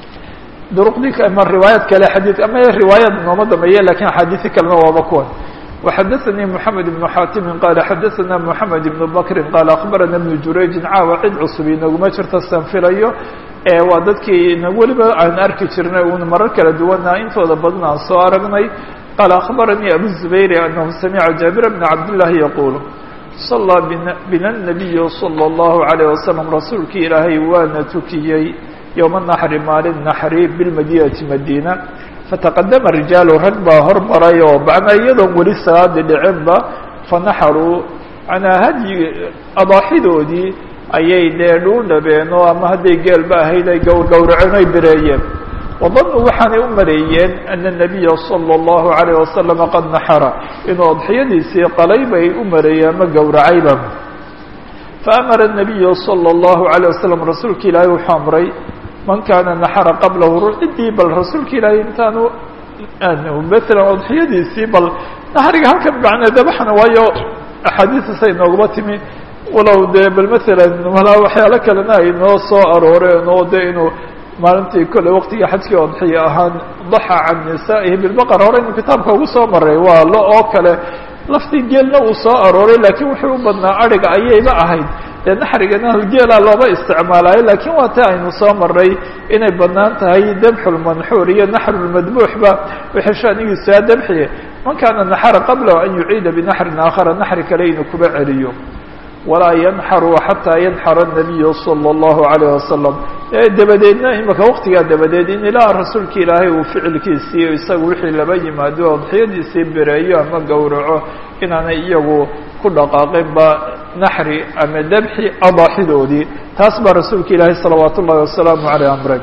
duruqdii ama riwaayad kale xadiid ama riwaayad nooma dambeeye lakin axaadiisi kalena waaba kuwan وxadaثnي محamed بن xaatimi qaala xadaثna محamed بن bkri qaala akhbarana بن jurayji caawa cid cusub inaguma jirta san filayo waa dadkii weliba aan arki jirnay un marar kala duwana intooda badan aan soo aragnay qaala akhbaranii abu الزubayr anahu samica jaabir bn cabdالlahi yaqul صalىa bina الnabiy slى الlahu عalيه waslم rasuulkii ilaahay waana tukiyey yowma naxri maalin naxri bilmadinati madina fataqadama rijaalu rag baa hormaray oo macnaa iyadoon weli salaadi dhicinba fanaxaruu manaa hadyi adaaxidoodii ayay dee dhuu dhabeen oo ama hadday geelba ahayd ay gowrgowraceen ay bereeyeen wadanuu waxaanay u maleeyeen ana الnabiya salى الlahu عalيه wasalam qad naxara inuu adxiyadiisii qalay bay u maleeyeen ama gowracayba faamara الnabiyu salى الlahu عalيه wasalam rasuulka ilaahay wuxuu amray man kaana naxara qablahu ciddii bal rasuulka ilaahay intaanu maala adxiyadiisii bal naxriga halkan macnaa dabaxna waayo axaadiistas ay nooguma timi walow dee bal masalan malaa waxyaalo kalena ay noo soo arooreen oo de inuu maalintii kolley waqtigii xajkii odxiya ahaan daxa can nisaa'ihi bilbaqar hore inuu kitaabka ugu soo maray waa lo oo kale laftii geelna uu soo arooray laakiin wuxuu u badnaa adhiga ayayba ahayd dee naxrigana halgeela looba isticmaalaayo laakiin waa ta aynu soo maray inay banaan tahay dabxulmanxuur iyo naxrulmadbuuxba wixii shanigiisaa dabxiye man kaana naxara qablahu an yuciida binaxrin aakhara naxri kale inuu kuba celiyo walaa yanxaru xataa yanxara الnabiyu salى الlahu عalيه wasalam dabadeedna imika waqtigaa dabadeed in ilaa rasuulka ilaahay uu ficilkiisii isaga wixii laba yimaado adxiyadiisii bereeyo ama gowraco inaanay iyagu ku dhaqaaqinba naxri ama dabxi adaaxidoodii taas baa rasuulka ilaahay salawaat ullahi wasalaamu aleyh amre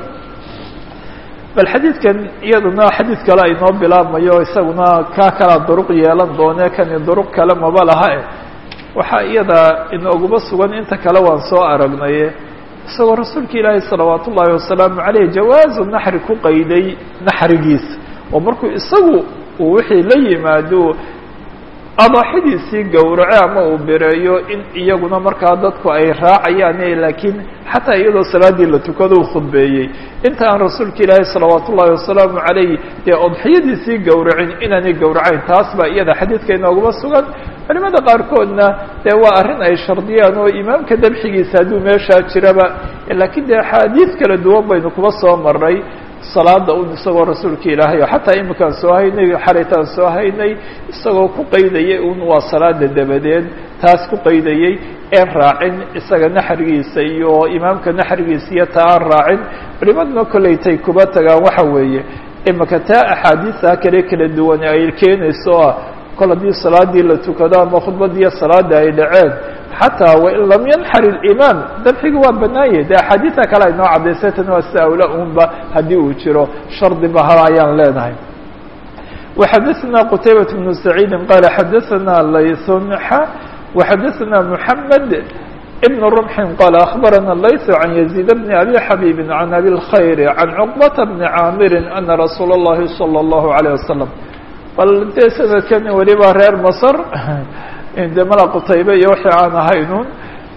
bal xadiidkan iyaduna xadiid kale aynoo bilaabmayo isaguna kaa kalaa duruq yeelan doone kani duruq kale maba laha e waxaa iyada inooguma sugan inta kale waan soo aragnaye isagoo rasuulka ilaahay salawaat ullaahi wasalaamu caleyh jawaazu naxri ku qayday naxrigiisa oo markuu isagu uu wixii la yimaado adaaxidiisii gowraco ama uu bereeyo in iyaguna markaa dadku ay raacayaan laakiin xataa iyadoo salaaddii la tukado u khudbeeyey inta aan rasuulka ilaahay salawaat ullaahi wasalaamu calayh dee odxiyadiisii gowracin inaanay gowracayn taas baa iyada xadiidka inooguma sugan culimada qaarkoodna dee waa arrin ay shardiyaan oo imaamka dabxigiisa hadduu meeshaa jiraba laakiin dee axaadiid kala duwan baynu kuba soo maray salaada un isagoo rasuulka ilaahay oo xataa imikaan soo haynay xalaytaan soo haynay isagoo ku qaydayay un waa salaada dabadeed taas ku qaydayey een raacin isaga naxrigiisa iyo imaamka naxrigiisa iyo taa aan raacin culimaduna kollaytay kuba tagaan waxa weeye imika taa axaadiisa kale kala duwan ay keenayso ah kol haddii salaadii la tukado ama khudbadiiyo salaada ay dhaceen xataa wain lam yanxar اlimaam dabxiga waa banaanye de axaadiisa kale ay noo cadaysay tan waa si awla unba haddii uu jiro shardi ba hal ayaan leenahay وxadaثna qtaybaة بن سacيidi qala xadaثna layثun وxadaثna mحamed بن رمح qال أخبرنا الليث عن يزيد بن أبي حبيب عن أبي الخير عن عقبة بن عاmر أن رsuuل اللhi صلى الله عليه وسلم bal dee sanadkan weliba reer masr de mala qutaybe iyo wixii aan ahaynun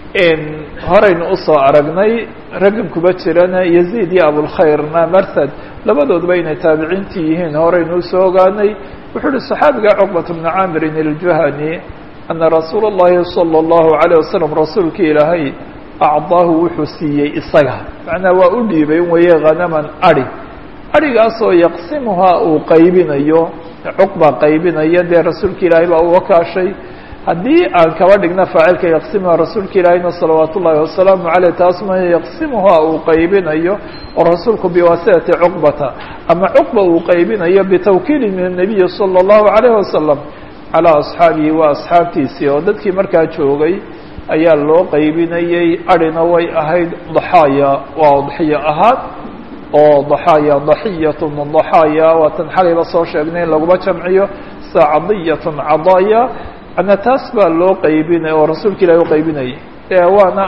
horaynu usoo aragnay raggan kuba jirana yaziid iyo abulkhayrna marsad labadoodba inay taabiciintii yihiin horaynu usoo ogaanay wuxuu uhi صaxaabiga cuqbat bna caamirin iljuhani ana rasuula اllahi salى اllahu عalيه wasalam rasuulka ilaahay acdaahu wuxuu siiyey isaga macnaa waa u dhiibay weye hanaman ari arigaasoo yaqsimuhaa uu qaybinayo cuqba qaybinaya dee rasuulka ilaahay baa uga kaashay haddii aan kaba dhigna faacilka yaqsimuha rasuulka ilaahayna salawaat ullaahi wasalaamu caleyh taas ma yaqsimuhaa uu qaybinayo oo rasuulku biwaasitati cuqbata ama cuqba uu qaybinayo bitawkiili min الnabiyi salى اllahu عalayh wasalam calىa asxaabihi waa asxaabtiisii oo dadkii markaa joogay ayaa loo qaybinayey arina way ahayd daxaaya waa udxiyo ahaan oo daxaaya daxiyatun daxaaya waatan xalayba soo sheegnay in laguma jamciyo sa cadiyatun cadaaya ana taas baa loo qaybinay oo rasuulka ilahi u qaybinayay e waana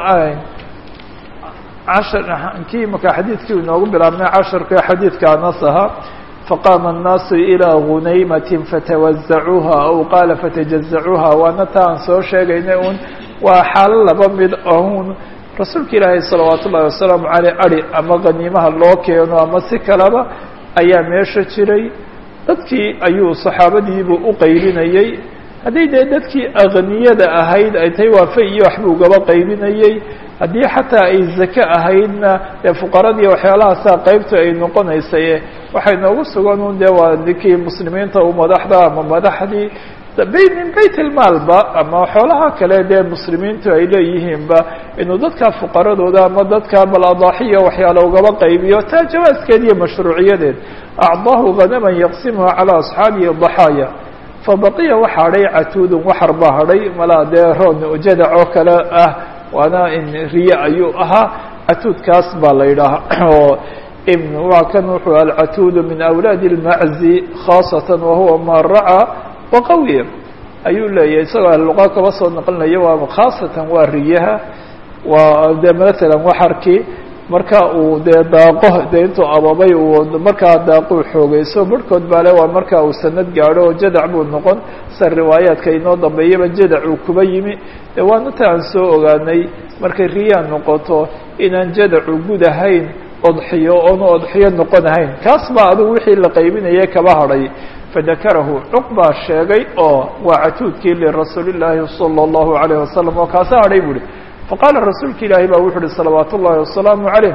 cashar kii maka xadiidkii inoogu bilaabnay casharka xadiidka anas ahaa faqaama الnaasu ilىa gunaymatin fatawazacuuha aw qaala fatajazacuuha waana ta aan soo sheegaynay un waa xaalo laba mid ahun rasuulka ilaahay salawaat ullahi wasalaamu caleyh ari ama qaniimaha loo keeno ama si kaleba ayaa meesha jiray dadkii ayuu saxaabadiibuu u qaybinayey haddii dee dadkii akniyada ahayd ay tahay waafe iyo waxbuu gaba qaybinayey haddii xataa ay zake ahaydna dee fuqaradii waxyaalahaasa qaybtu ay noqonaysay waxay noogu sugan un dee waa dinkii muslimiinta u madaxda ama madaxdii min bayt ilmaalba ama xoolaha kale dee muslimiintu ay leeyihiinba inuu dadka fuqaradooda ama dadka bal adaaxiya waxyaala ugaba qaybiyo taa jawaaskeed iyo mashruuciyadeed acdaahu hanaman yaqsimuha calaa asxaabihi daxaaya fabaqiya waxa hadhay catuudun waxar baa hadhay malaa dee roon jadac oo kale ah waana in riye ayuu ahaa catuudkaas baa la yidhaaha oo waa kan wuxuu alcatuudu min awlaadi اlmaczi khaasatan wahuwa ma racaa waqawiya ayuu leeyahay isagoo ahluqa kaba soo naqlinaya waa khaasatan waa riyaha waa de matalan waxarkii marka uu dee daaqo dee intuu ababay uu markaa daaquu xoogeyso barhkood baa le waa marka uu sanad gaadho oo jadac buu noqon sa riwaayaadka inoo dambeeyaba jadac uu kuba yimi de waanata aan soo ogaanay markay riyaa noqoto inaan jadacu gud ahayn odxiyo oonu odxiyo noqon ahayn kaas baa adigu wixii la qaybinaya kaba hadhay fadakarahu cuqbaa sheegay oo waa catuudkii lirasuuli llaahi salى اllahu alayh wasalam oo kaasa hadhay buuhi faqaala rasuulka ilaahi baa wuxu uhi salawaat ullahi wasalaamu calayh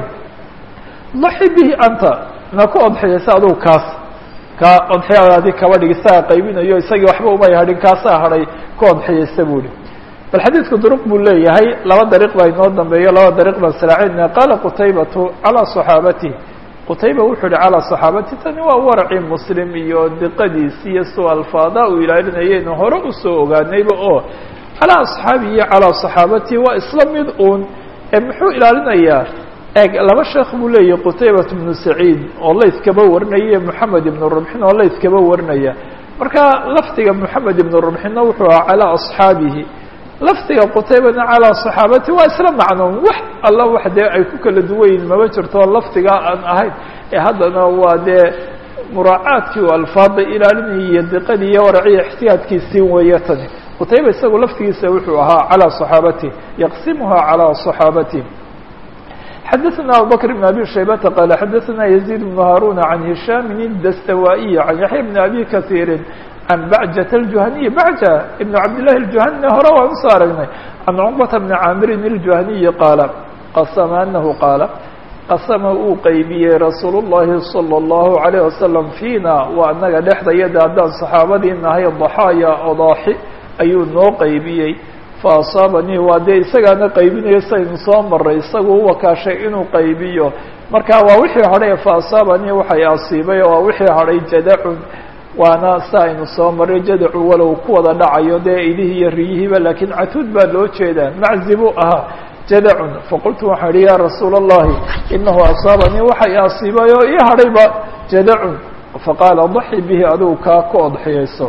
daxi bihi anta na ku odxiyaysa adugu kaas kaa odxiyadaadi kaba dhig isaga qaybinayo isagii waxba umay hadhin kaasaa hadhay ku odxiyaysa buuhi bal xadiidku duruq buu leeyahay laba dariiq baa inoo dambeeyo laba dariiq baan saraacina qaala qutaybatu calaa صaxaabatihi qutayba wuxuu yihi calaa صaxaabati tani waa waracii muslim iyo diqadiisi iyo soo alfaada uu ilaalinayaynu hore usoo ogaanayba oo calaa asxaabihi iyo calaa صaxaabatihi waa isla mid uun ee muxuu ilaalinayaa eeg laba sheekh buu leeyahay qutaybat bnu saciid oo layskaba warinaya moxamed ibnu rumxin oo layskaba warinaya marka lafdiga moxamed ibnu rumxinna wuxuu ahaa calaa asxaabihi lafdiga qutaybana calaa صaxaabati waa isla macnoon wax alla wax dee ay ku kala duwayin mama jirto lafdigaa aan ahayn ee haddana waa dee muraacaadkii u alfaada ilaalinayay iyo diqadii iyo waraciya ixtiyaadkiisii weeye tani qutayba isagu laftigiisa wuxuu ahaa calىa صaxaabati yaqsimuha calىa صaxaabati xadaثna abubakr بn abi shaybata qaala xadaثna yaزيid بn haaruna can hishaami الdastawaaئiy can yaxya bn abi kasiiri can bacjat الjuhaniyi bacja ibn cabdillahi الjuhanina hore waan usoo aragnay can cuqbata bni caamirin الjuhaniyi qaala qasama anahu qaala qasama uu qeybiyey rasuul الlahi salى الlahu عalيه wasalam fiina waa anaga dhexdayada haddaan saxaabadii nahay daxaaya odaaxi ayuu noo qeybiyey faasaabanii waa dee isagaana qaybinayo saynu soo maray isagu u wakaashay inuu qaybiyo marka waa wixii hadhay faasaabanii waxay asiibay waa wixii hadhay jadacun waana sa aynu soo maray jadacu walow ku wada dhacayo dee idihii iyo riyihiiba laakiin catuud baa loo jeedaa maczi buu ahaa jadacun faqultu waxaan idhi ya rasuula اllahi inahu asaabanii waxay asiibay oo ii hadhayba jadacun faqaala daxi bihi adigu kaa ku odxiyayso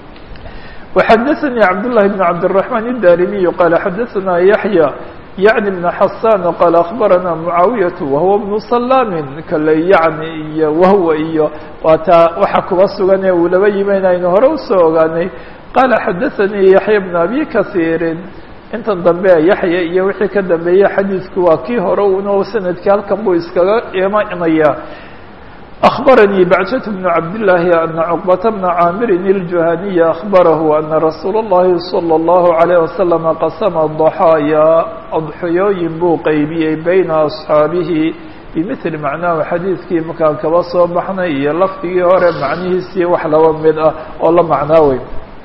وxdثnي cبداللh بن cبدالرحمن الdاrمي qال xdثna يحيى يعن بن حسان qال أخبرnا معاaوية وهو بن سلام kale yعni iyo whw iyo waata waxa kuba sugan ee uu laba yimayn aynu hore usoo ogaanay qال xdثnي يحيى بن أbي kaثير intan dambe yaحya iyo wixii ka dambeeya xadiidku waa kii hore uno sanadkii halkan buu iskaga imanaya أخبرني بعجة بن عبد الله أن عقبة بن عامر الجهني أخبره أن رsuuل اللhi صلى الله عليه وسلم قسم الضحايا أضحyooyin buu qeybiyey بين أصحاaبihi بمثل معناه xadيiثkii markaan kaba soo baxnay iyo lafdigii hore macnihiisii wax laba mid ah oo la macnaaweyn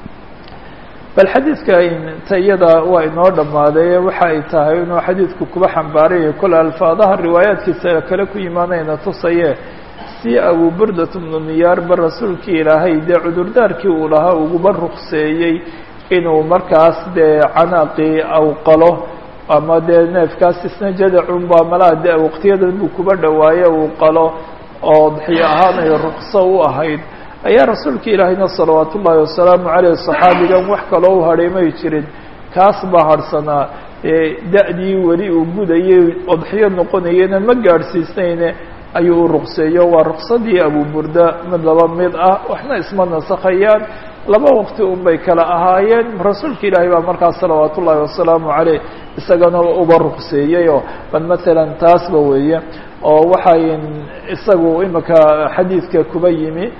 bal xadiidka tayada waa inoo dhammaaday waxa ay tahay inuu xadiidku kuba xambaaraya kole alfaadaha riwaayaadkiisa kale ku yimaanayna tusaye si abu burdat bnu niyaarba rasuulkii ilaahay dee cudurdaarkii uu lahaa uguba rukseeyey inuu markaas dee canaaqii awqalo ama dee neefkaas isna jadacunba malaa de waqtiyadan buu kuba dhawaaye uu qalo oo daxiyo ahaanay rukso u ahayd ayaa rasuulka ilaahayna salawaat ullaahi wasalaamu caleyh saxaabigan wax kaloo u hadhay may jirin kaas baa harhsanaa da-dii weli uu gudayay odxiyo noqonayena ma gaadhsiisnayne ayuu u ruqseeyo waa ruqsadii abu burda mid laba mid ah waxna isma nasakhayaan laba waqti un bay kala ahaayeen rasuulka ilaahay baa markaas salawaat ullaahi wasalaamu caleyh isagana uba ruqseeyeyoo bal matalan taasba weeye oo waxay isagu imika xadiidka kuba yimi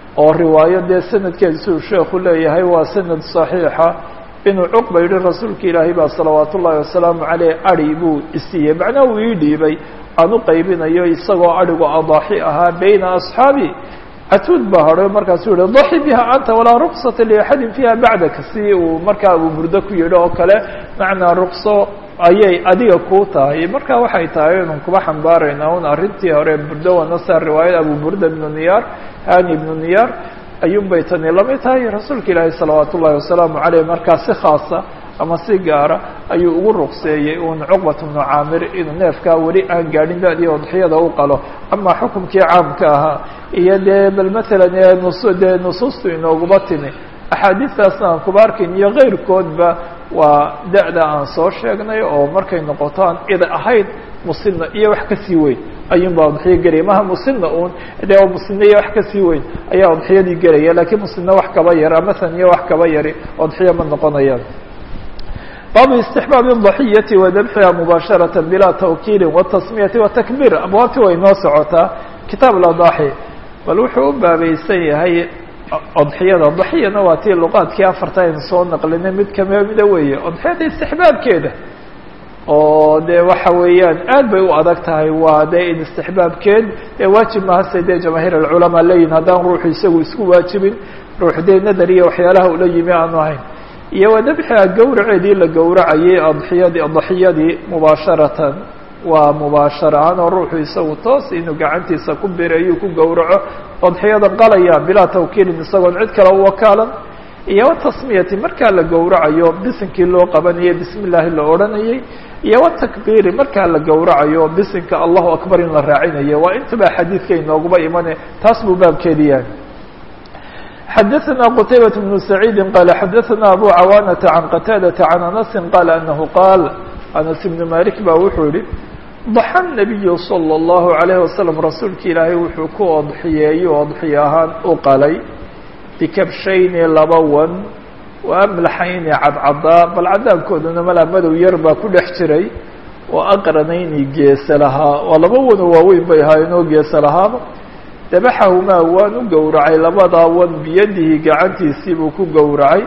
oo riwaayo dee sanadkeeda siduu sheekhu leeyahay waa sanad صaxiixa inuu cuqba yihi rasuulka ilaahay baa salawaat ullaahi wasalaamu caleyh adi buu isiiyey macnaa uu ii dhiibay aan u qaybinayo isagoo adhigu adaaxi ahaa bayna asxaabi catuud baa hadhay markaasuu yihi daxi biha anta walaa ruksata liaxadin fiiha bacdaka si uu markaa uu burdo ku yidhi oo kale macnaa rukso ayay adiga kuu tahay marka waxay tahay inun kuba xambaarayna un arrintii hore burdo wanasa riwaayada abu burda ibnu niyaar hani ibnu niyaar ayuun bay tani lamid tahay rasuulka ilaahi salawaat ullahi wasalaamu caleyh markaa si khaasa ama si gaara ayuu ugu ruqseeyey uun cuqbat bnu caamir inuu neefkaa weli aan gaadhin da-dii odxiyada u qalo amaa xukumkii caamka ahaa iyo dee bal matalan nus dee nusuustu inooguba timi axaadiistaasna aan kuba arkayn iyo keyrkoodba waa da-da aan soo sheegnay oo markay noqoto aan ida ahayd musinna iyo wax kasii weyn ayuun baa udxiyo gelaya maha musinna uun dee musinna iyo wax kasii weyn ayaa udxiyadii gelaya lakiin musinna wax kaba yar ama saniyo wax kaba yari odxiyo ma noqonayaan baabu istixbaabi daxiyati wa dabxiha mubaasharata bilaa tawkiili watasmiyati watakbiir abwaabtii way noo socotaa kitaab ladaaxi bal wuxuu u baabaysan yahay odxiyada daxiyana waa tii luqaadkii afarta aynu soo naqlinay mid kamida weeye odxiyada istixbaabkeeda oo dee waxa weeyaan aad bay u adag tahay waa dee in istixbaabkeed ee waajib mahase dee jamaahiir alculamaa leeyihin haddaan ruuxu isagu isku waajibin ruux dee nadar iyo waxyaalaha ula yimi aanu ahayn iyo waa dabxiha gawraceedii la gowracayay adxiyadii daxiyadii mubaasharatan waa mubaashara ahaan oo ruuxu isagu toos inuu gacantiisa ku bireeyuu ku gowraco odxiyada qalaya bilaa tawkiilin isagoon cid kale u wakaalan iyo watasmiyati markaa la gowracayo bisinkii loo qabanayay bismi illaahi la odhanayay iyo watakbiiri markaa la gowracayo bisinka allahu akbar in la raacinayo waa intaba xadiidka inooguba imane taas buu baabkeedi yahay xadaثna qtaybaة بن سacيidi qala xadaثna abu cawaanaةa can qataadaةa can anasi qala anahu qaal anas ibn malik ba wuxuu yihi daxa الnabiyu salى الlahu عalayه wasalam rasuulka ilaahay wuxuu ku odxiyeeyo odxiyo ahaan u qalay bikabshayni laba wan wa amlaxayni cadcadaa bal cadaabkoodana malaa madow yar baa ku dhex jiray oo aqranayni geese lahaa waa laba wanoo waaweyn bay ahaayeen oo geese lahaaba dabaxahumaa waan u gowracay labadaa wan biyadihi gacantiisii buu ku gowracay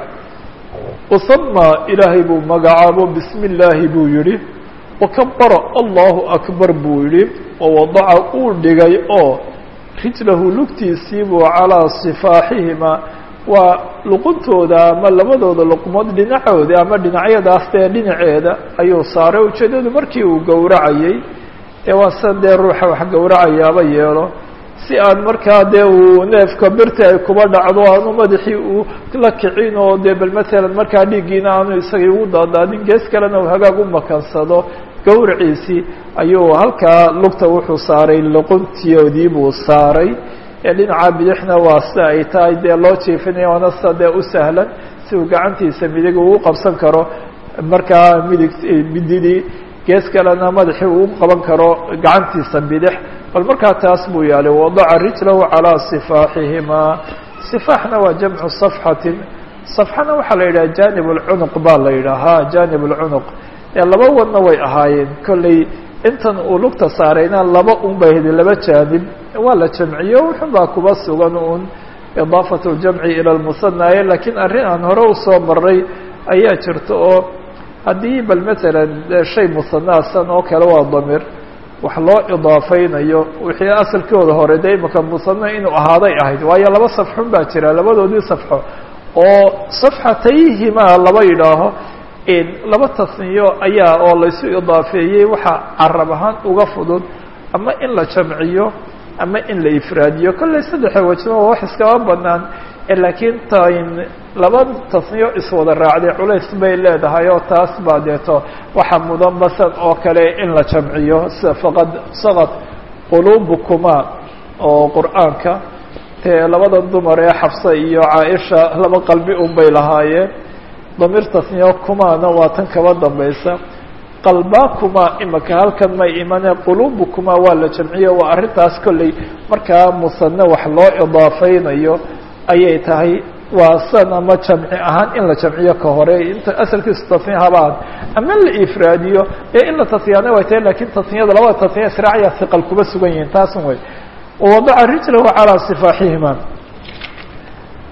wasamaa ilaahay buu magacaabo bismi illaahi buu yihi wakabara allahu akbar buu yihi wawadaca uu dhigay oo rijlahu lugtiisii buu calaa sifaaxihima waa luquntooda ama labadooda luqmood dhinacooda ama dhinacyadaas dee dhinaceeda ayuu saaray ujeedadu markii uu gowracayey ee waa san dee ruuxa wax gowracayaaba yeelo si aan markaa dee uu neefka birta ay kuba dhacdo aanu madaxii uu la kicin oo dee bal matalan markaa dhiiggiina aanu isagii ugu daadaadin gees kalena uu hagaag u makansado gowraciisii ayuu halkaa lugta wuxuu saaray luquntiyoodii buu saaray ee dhinaca bidixna waa sida ay tahay dee loo jiifinaya waana sida dee u sahlan si uu gacantiisa midig ugu qabsan karo markaa midig mididii gees kalena madaxii uu qaban karo gacantiisa bidix bal markaa taas buu yaalay wadaca rijlahu calaa sifaaxihimaa sifaaxna waa jamcu safxatin safxana waxaa la yidhaha janib lcunuq baa la yidhaahaa janib lcunuq ee laba wadna way ahaayeen kolley intan uu lugta saarayna laba un bay hedi laba jaanib waa la jamciyo wuxun baa kuba sugan un idaafat ljamci ila lmusanaaye lakiin arrin aan hore usoo maray ayaa jirta oo haddii bal matalan shay musanaasan oo kale waa damir wax loo idaafaynayo wixii asalkooda hore de imaka musana inuu ahaaday ahayd waayo laba safxun baa jira labadoodii safxo oo safxatayhimaa laba yidhaaho laba tasniyo ayaa oo laysu idaafeeyey waxaa carab ahaan uga fudud ama in la jamciyo ama in la ifraadiyo kolley saddexa wajna waa wax iskaba banaan laakiin tan laba tasniyo iswada raacday culays bay leedahay oo taas baa deeto waxa mudan basan oo kale in la jamciyo sida faqad saqad quluubukuma oo qur'aanka tee labada dumar ee xafsa iyo caaisha laba qalbi un bay lahaayeen damiir tasniyo kumaana waa tan kaba dambaysa qalbaakuma imaka halkan may imane quluubukuma waa la jamciyo waa arrintaas kolley markaa musane wax loo idaafaynayo ayay tahay waa san ama jamci ahaan in la jamciyo ka hore inta asalkiisu tasniya habaan ama la ifraadiyo ee in la tasniyaana way tahay lakin tasniyada labada tasniya israacya hiqal kuba sugan yihiin taasun wey wawadaca rijlahu calaa sifaaxihima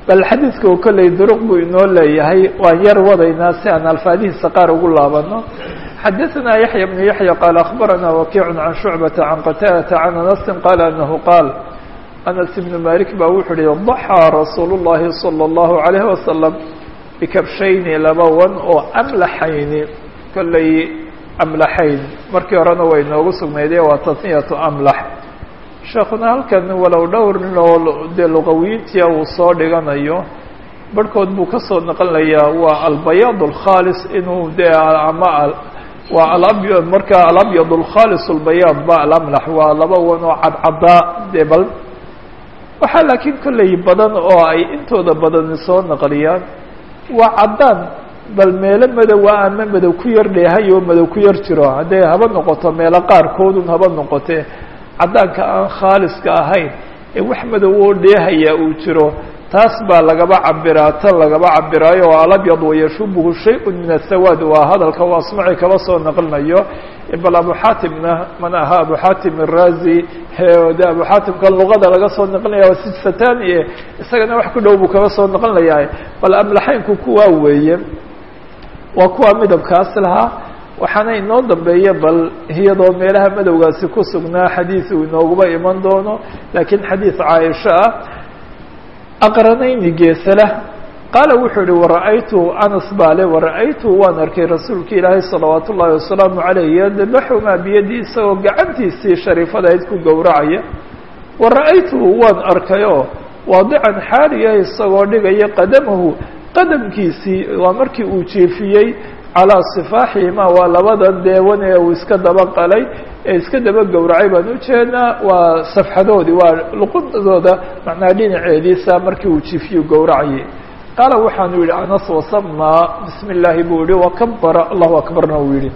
bal xadiidku kolley duruq buu inoo leeyahay waan yar wadaynaa si aan alfaadihiisa qaar ugu laabano xadaثna yaحya بن yaحya qaal aخbarana wakiic can shucbaةa can qataadata can anasi qaala anahu qaal anas ibn malik baa wuxuu uhi ضaxىa rasuul الlahi salى الlahu عalayه wasalam bikabshayni laba wan oo amlaxayni kolley amlaxayn markii horena way noogu sugnaydee waa tasniyatu amlax sheekuna halkan walow dhowr nin oo dee luqawiyiintia uu soo dhiganayo barhkood buu ka soo naqlinayaa waa albayaad alkhaalis inuu dee ama waa alabyad markaa alabyad alkhaalis albayaad ba alamlax waa laba wan oo cadcaddaa dee bal waxaa laakiin kolley badan oo ay intooda badani soo naqliyaan waa caddaan bal meelo madowa ama madow ku yar dheehay oo madow ku yar jiro hadday haba noqoto meelo qaarkoodun haba noqotee caddaanka aan khaaliska ahayn ee wax madow oo dheehaya uu jiro taas baa lagaba cabiraa tan lagaba cabiraayo oo alabyad wayashubuhu shay-un min asawaad waa hadalka u asmaci kaba soo naqlinayo bal abu xaatimna man ahaa abu xaatim arazi de abu xaatimkan luqada laga soo naqlinaya waa sijsatani e isagana wax ku dhow buu kaba soo naqlinayaa bal amlaxaynku kuwaa weeye waa kuwa midabkaas lahaa waxaana inoo dambeeya bal iyadoo meelaha madowgaasi ku sugnaa xadiid uu inooguba iman doono laakiin xadiid caaisha ah aqranayni geesala qaala wuxuu ihi wara'aytu anas baa le wara'aytu waan arkay rasuulka ilaahay salawaat ullaahi wasalaamu calayh yadbaxumaa biyadii isagoo gacantiisii shariifadayd ku gowracaya wara'aytuhu waan arkayoo waadican xaaliya isagoo dhigaya qadamahu qadamkiisii waa markii uu jiefiyey calaa sifaaxihima waa labadan deewan ee uu iska daba qalay ee iska daba gowracay baan ujeednaa waa safxadoodii waa luqudooda macnaa dhinaceediisa markii uu jiifiyu gowracayay qaala waxaanu yihi anas wasamaa bismi illaahi buu yihi wakabara allahu akbarna uu yihi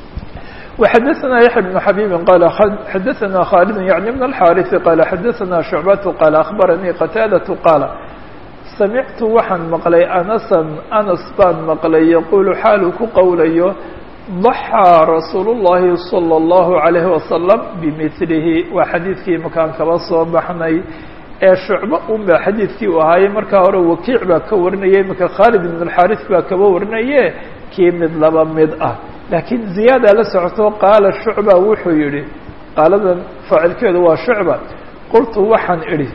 وxadثna yaحya بن xabيbi qal xadaثna khالد yعnي بن الxاriث qala xadaثna شhucbaة qala aخbaranii qataadaة qaala samictu waxaan maqlay anasan anas baan maqlay yaquulu xaaluu ku qowlayo ضaxىa rasuul الlahi salى الlahu عalayه wasalam bimilihi waa xadiidkii makaan kaba soo baxnay ee shucbo un ba xadiidkii u ahaayey markaa hore wakiic baa ka warinayay imaka khaalid ibn اlxaariث baa kaba warinaye kii mid laba mid ah laakiin ziyaada la socoto qaala shucba wuxuu yihi qaaladan faacilkeedu waa shucba qultu waxaan idhi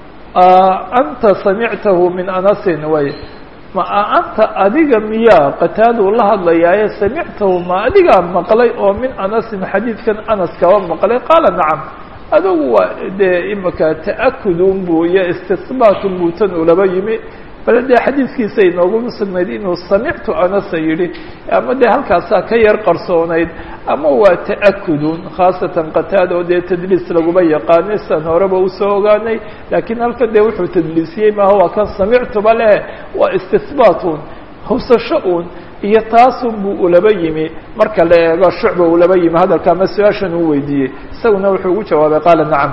anta samictahu min anasin way ma anta adiga miyaa qataaduu la hadlayaaye samictahu ma adigaa maqlay oo min anasin xadiidkan anas kaba maqlay qaala nacam adugu waa dee imaka ta'akudun buu iyo istisbaatun buu tan ulaba yimi bale dee xadiidkiisa inooguma sugnayd inuu samictu anasa yidhi ama dee halkaasaa ka yar qarsoonayd ama waa ta'akudun khaasatan qataada oo dee tadliis laguma yaqaanay san horeba usoo ogaanay laakiin halkan dee wuxuu tadliisiyey maaha waa kan samictuba leh waa istisbaatun hawsasho un iyo taasun buu ulaba yimi marka la eego shucba ulaba yimi hadalka ama su-aashan uu weydiiyey isaguna wuxuu ugu jawaabay qaala nacam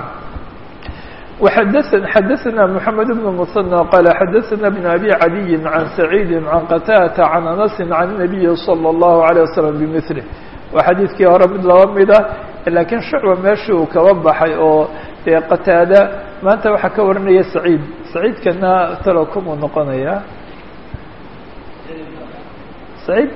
xadaثna mحamed بن mثنى qال xadaثna بن أbي عadي عan سacيidi عan qtاdة عan أنس عan النaبiyi slى الlaهu عalيه وsلم bmثله waa xadiidkii hore mid laba mida lakiin shucba meeshii uu kaba baxay oo dee qataada maanta waxaa ka warinaya سacيid سacيidkana talo kumuu noqonaya سacيid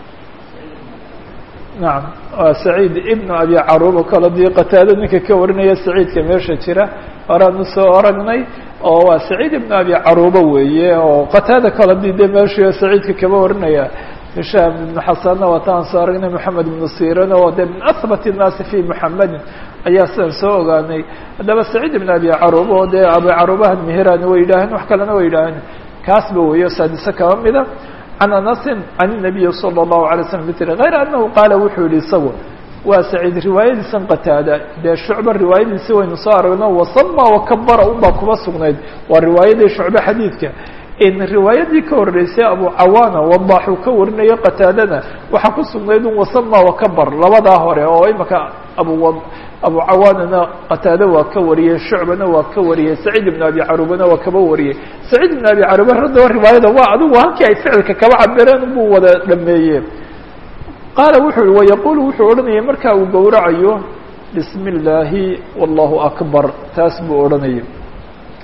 naam waa سacيid ibn abi caruba kalo dii qataado ninka ka warinaya سacيidka meesha jira horeanu soo aragnay oo waa سacيid ibn abi caruba weeye oo qataada kala dii de meeshu سacيidka kaba warinaya hishaam ibn xasanna waataan soo aragnay moxamed ibnu siran oo de min ahbat الnaasi fi muxamedin ayaa sidaan soo ogaanay haddaba سacيid ibn abi caruba oo dee abi carubahan meherani way yidhaaheen wax kalena way yidhaaheen kaasba weeyo saadise kaba mida can anasin can الnabiyi salى الlahu عalay slam mil غayr anahu qaala wuxuu yihi isagu waa saciid riwaayadiisan qataada dee shucba riwaayadiisi waynu soo aragno wasama wakabara unbaa kuba sugnayd waa riwaayadii shucbe xadiidka in riwaayadii ka horeysay abu cawaana wadaxuu ka warinayo qataadana waxaa ku sugnayd un wasama wakabar labadaa hore oo imaka abu abu cawaanana qataade waa ka wariyey shucbana waa ka wariyey saciid ibn abi carubana waa kaba wariyey saciid ibn abi caruba haddaba riwaayada waa adigu halkii ay ficilka kaba cabireen buu wada dhameeye qaala wuxuu yihi wayaqulu wuxuu odhanayay markaa uu gowracayo bismi illaahi wallahu akbar taas buu odhanayay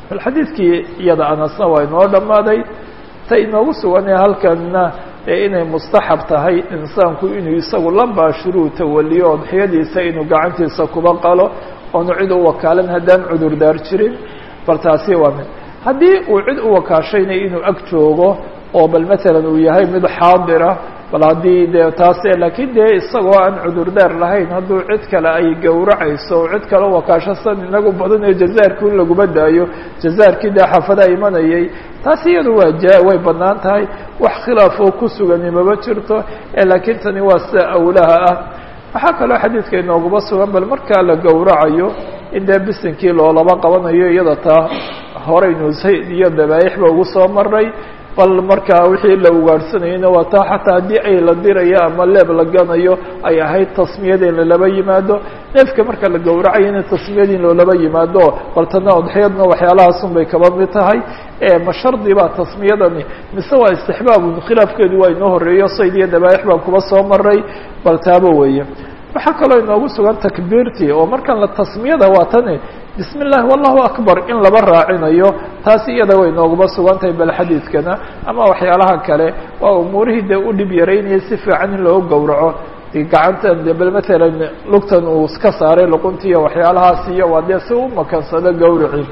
bal xadiidkii iyada anasna waa inoo dhammaaday ta inoogu suganee halkanna ee inay mustaxab tahay insaanku inuu isagu la baashiruu tawaliyo odxiyadiisa inuu gacantiisa kuba qalo oonu cid u wakaalan haddaan cudurdaar jirin bal taasi waa mid haddii uu cid u wakaashayna inuu ag joogo oo bal matalan uu yahay mid xaadira bal haddii dee taase laakiin dee isagoo aan cudurdaar lahayn hadduu cid kale ay gowracayso oo cid kale wakaasho san inagu badan ee jazaarkii in laguma daayo jazaarkii dee xaafadaha imanayay taasi iyadu waa ja way bannaan tahay wax khilaaf oo ku sugani maba jirto ee laakiin tani waa sida awlaha ah waxaa kaloo xadiidka inooguma sugan bal markaa la gowracayo in dee bisinkii loolaba qabanayo iyada taa horeynu zayd iyo dabaaixba ugu soo maray bal markaa wixii la ugaadhsanayeyna waa taa xataa haddii ay la dirayo ama leeb la ganayo ay ahayd tasmiyada in lalaba yimaado neefka marka la gowracayo in tasmiyada in loolaba yimaado bal tana odxiyadna waxyaalahaasun bay kaba mid tahay ma shardi baa tasmiyadani mise waa istixbaabun khilaafkeedu waa inoo horeeyo sayd iyo dabaaix baan kuba soo maray bal taaba weeye waxaa kaloo inoogu sugan takbiirtii oo markan la tasmiyada waa tani bismi اllahi wallahu akbar in laba raacinayo taasi iyada way nooguma sugan tahay bal xadiidkana ama waxyaalaha kale waa umuurihii dee u dhib yaraynaya si fiican in loo gowraco gacantan de bal matalan lugtan uu iska saaray luquntiiyo waxyaalahaas iyo waa dee si u makansado gowraci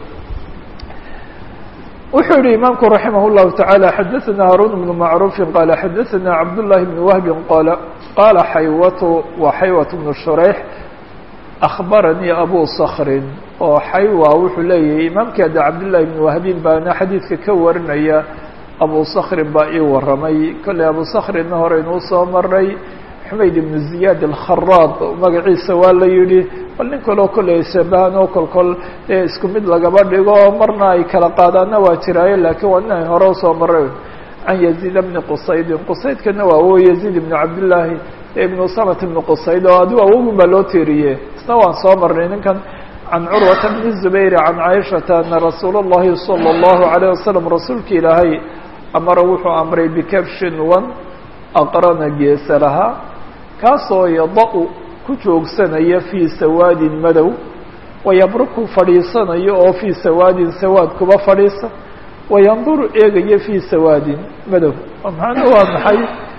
wuxuu yihi imaamku raximah الlahu taعalى xadaثna haruun بن macruufi qaala xadaثna cabdالlahi بn wahbi qala qaala xaywatu wa xaywat بn shurayx akhbaranii abu skrin oo xaywa wuxuu leeyahay imaamkii ada cabdالlahi بn wahbin baana xadiidka ka warinaya abu skrin baa ii waramay kolley abu skrinna horeynuu soo maray xumayd ibn ziyaad alkharaad magaciisa waa la yidhi bal nin kaloo kolley shabahan oo kol kol dee isku mid lagaba dhigo marna ay kala qaadaana waa jiraaye laakiin waa nin ay hore usoo maray can yaziid bni qusaydin qusaydkana waa wo yaziid ibnu cabdillaahi ibnu samat ibni qusayd oo adigu awogun baa loo teeriye isna waan soo marnay ninkan can curwata bni zubayr can caaishata ana rasuul اllahi salى اllahu alayه wasalam rasuulka ilaahay amara wuxuu amray bikabshin wan aqrana geesa lahaa kaasoo yada-u ku joogsanaya fii sawaadin madow wayabruku fadhiisanayo oo fii sawaadin sawaad kuba fadhiisa wayanduru eegaya fii sawaadin madow macnuu waa maxay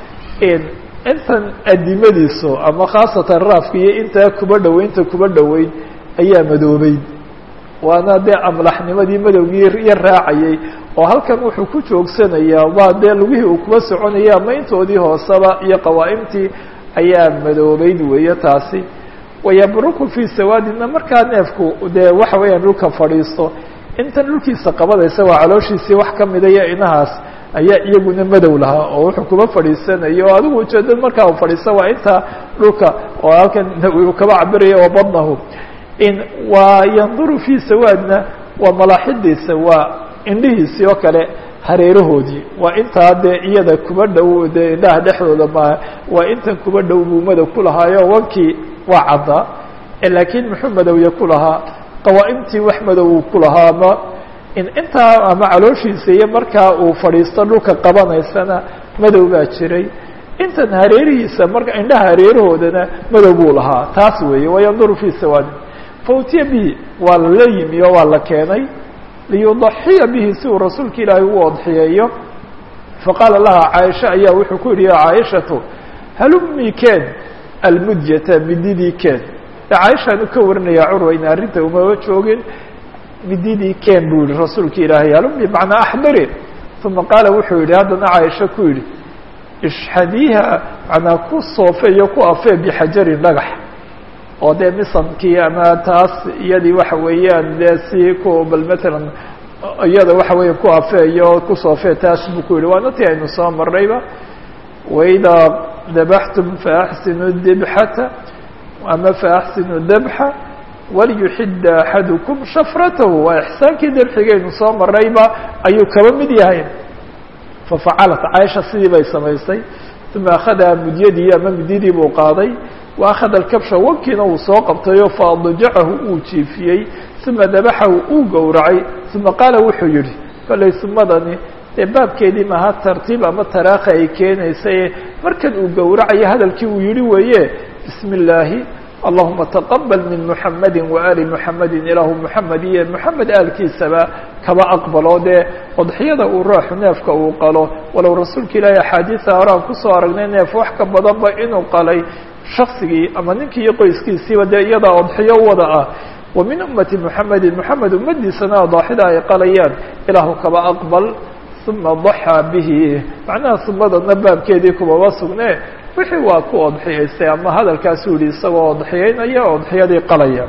intan adimadiisu ama khaasatan raafka iyo intaa kuba dhoweynta kuba dhoweyn ayaa madoobeyd waana dee amlaxnimadii madowgii yar raacayay oo halkan wuxuu ku joogsanayaa waa dee lugihii uu kuba soconaya ama intoodii hooseba iyo qawaa'imtii ayaa madoobeyd weeye taasi wayabruku fii sawaadina markaa neefku dee waxa weeyaan dhulka fadhiisto intan dhulkiisa qabadaysa waa calooshiisii wax ka mida iyo inahaas ayaa iyaguna madow lahaa oo wuxuu kuba fadhiisanaya oo adigu ujeedad markaa u fadhiista waa intaa dhulka oo halkan uu kaba cabiraya wa badnahu in waa yanduru fii sawaadna waa malaaxidiisa waa indhihiisii oo kale hareerahoodii waa intaa dee iyada kuba dhow dee indhaha dhexdooda maaha waa intan kuba dhow buu madow ku lahaayo wankii waa caddaa laakiin muxuu madowya ku lahaa qawaa'imtii wax madow uu ku lahaa ama in intaa ama calooshiisa iyo markaa uu fadhiisto dhulka qabanaysana madow baa jiray intan hareerihiisa marka indhaha hareerahoodana madow buu lahaa taas weeye wayanduru fii sawaadin fautiya bihi waa lala yimi oo waa la keenay liyudaxiya bihi si uu rasuulka ilaahay u odxiyeeyo faqaala laha caaisha ayaa wuxuu ku yihi ya caaishatu halumii keen almudyata mididii keen caaishaanu ka warinaya curwa in arrinta umaba joogin mididii keen buu yihi rasuulka ilaahay halumii macnaa axdari uma qaala wuxuu yihi haddana caaisha ku yihi ishxadiiha macnaa ku soofeeyo ku afee bixajarin dhagax oo dee misankii ama taas iyadii waxa weeyaan dee si ku bal matalan iyada waxa weeya ku afeeyo ku soofee taas buu ku yihi waana ti aynu soo marnayba waidaa dabaxtum faaxsinu dibxata ama faaxsinu dabxa waliyuxida axadukum shafratahu waa ixsaankii dabxigaynu soo marnayba ayuu kaba mid yahay fafacalat caaisha sidii bay samaysay uma akhadaha mudyadii ama mudyadii buu qaaday wa akhada alkabsha wankiina uu soo qabtayo faadajacahu uu jiifiyey uma dabaxahu uu gowracay uma qaala wuxuu yihi kollay sumadani dee baabkeedii maha tartiib ama taraakhi ay keenaysaye markan uu gowracayo hadalkii uu yihi weeye bismi illaahi allahuma taqabal min muxamadi waali muxamedi ilaahu muxamed iyo muxamed aalkiisaba kaba aqbalo dee odxiyada uu ruuxu neefka uu qalo walow rasuulka ilaahi axaadiisa hore aan kusoo aragnay neef wax ka badanba inuu qalay shaksigii ama ninkii iyo qoyskiisiiba dee iyadaa odxiyo wada ah wa min ummati muxamedin moxamed ummadiisana adaaxida ay qalayaan ilaahu kaba aqbal uma daxaa bihi macnaha sumadana baabkeedii kumaba sugne wixii waa ku odxiyaystay ama hadalkaasuu yihi isagoo odxiyeynaya odxiyadii qalaya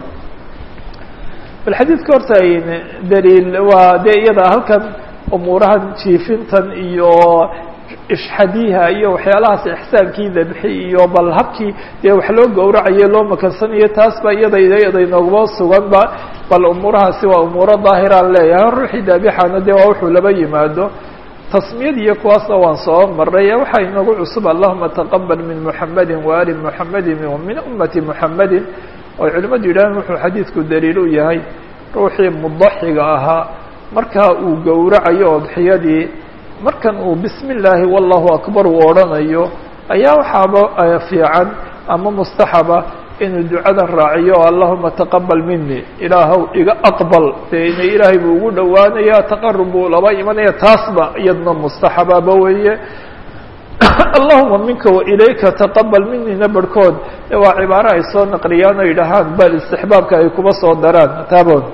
bal xadiidka horta daliil waa dee iyada halkan umuurahan jiifintan iyo ishxadiha iyo waxyaalahaas ixsaankii dabxi iyo bal habkii dee wax loo gowracayo loo makansanayo taas ba iyada iyada inoogaba sugan ba bal umuurahaasi waa umuuro daahiraan leeyahay ruuxii daabixana dee waa wuxuu laba yimaado tasmiyad iyo kuwaasna waan soo maray ee waxaa inoogu cusub allahuma taqabal min muxamedi waali muxamedi min ummati muxamedi oo culimmadu yidhaaheen wuxuu xadiidku daliil u yahay ruuxii mudaxiga ahaa markaa uu gowracayo odxiyadii markan uu bismi illaahi wallahu akbar uu odhanayo ayaa waxaaba fiican ama mustaxaba inuu ducadan raaciyo allahuma taqabal mini ilaahow iga aqbal dee ina ilaahay buu ugu dhowaanaya taqarub buu laba imanaya taasba iyadna mustaxababa weeye allahuma minka wailayka taqabal minina barhkood waa cibaaro ay soo naqliyaan o yidhahaan bal istixbaabka ay kuma soo daraan taabon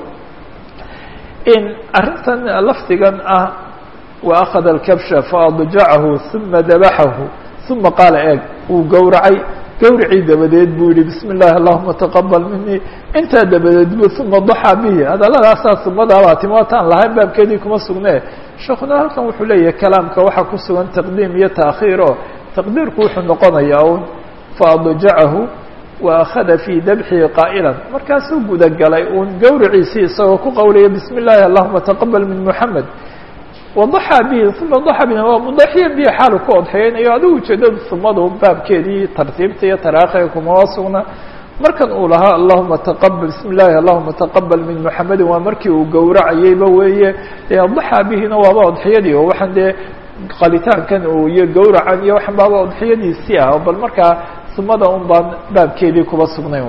in arrintan lafdigan ah waأkhada اlkabsha faadjacahu uma dabaxahu uma qaala eeg wuu gowracay gawricii dabadeed buu yihi bismi اllahi allahuma taqabal minii intaa dabadeed bu uma daxaa bihi hadalladaasaa sumadaabaa timaataan lahayn baabkeedii kuma sugne sheekuna halkan wuxuu leeyahay kalaamka waxaa ku sugan taqdiim iyo taakhiir o taqdiirku wuxuu noqonayaa un faadjacahu waakhada fii dabxihi qaa'ilan markaasuu gudagalay uun gawriciisii isagoo ku qowlaya bismi اllahi allahuma taqabal min muxamed wadaxaa bihi uma daxa bihi waa mudaxiya bihi xaalu ku odxeynayo adigu ujeedadu sumadu baabkeedii tartiibta iyo taraakhiga kumama sugna markan uu lahaa allahuma taqabal bismi llahi allahuma taqabal min muxamedin waa markii uu gowracayeyba weeye daxaa bihina waaba odxiyadii oo waxaan dee qalitaankan uu iyo gowracan iyo waxan baaba odxiyadiisii ah bal markaa sumada un baan baabkeedii kuba sugnay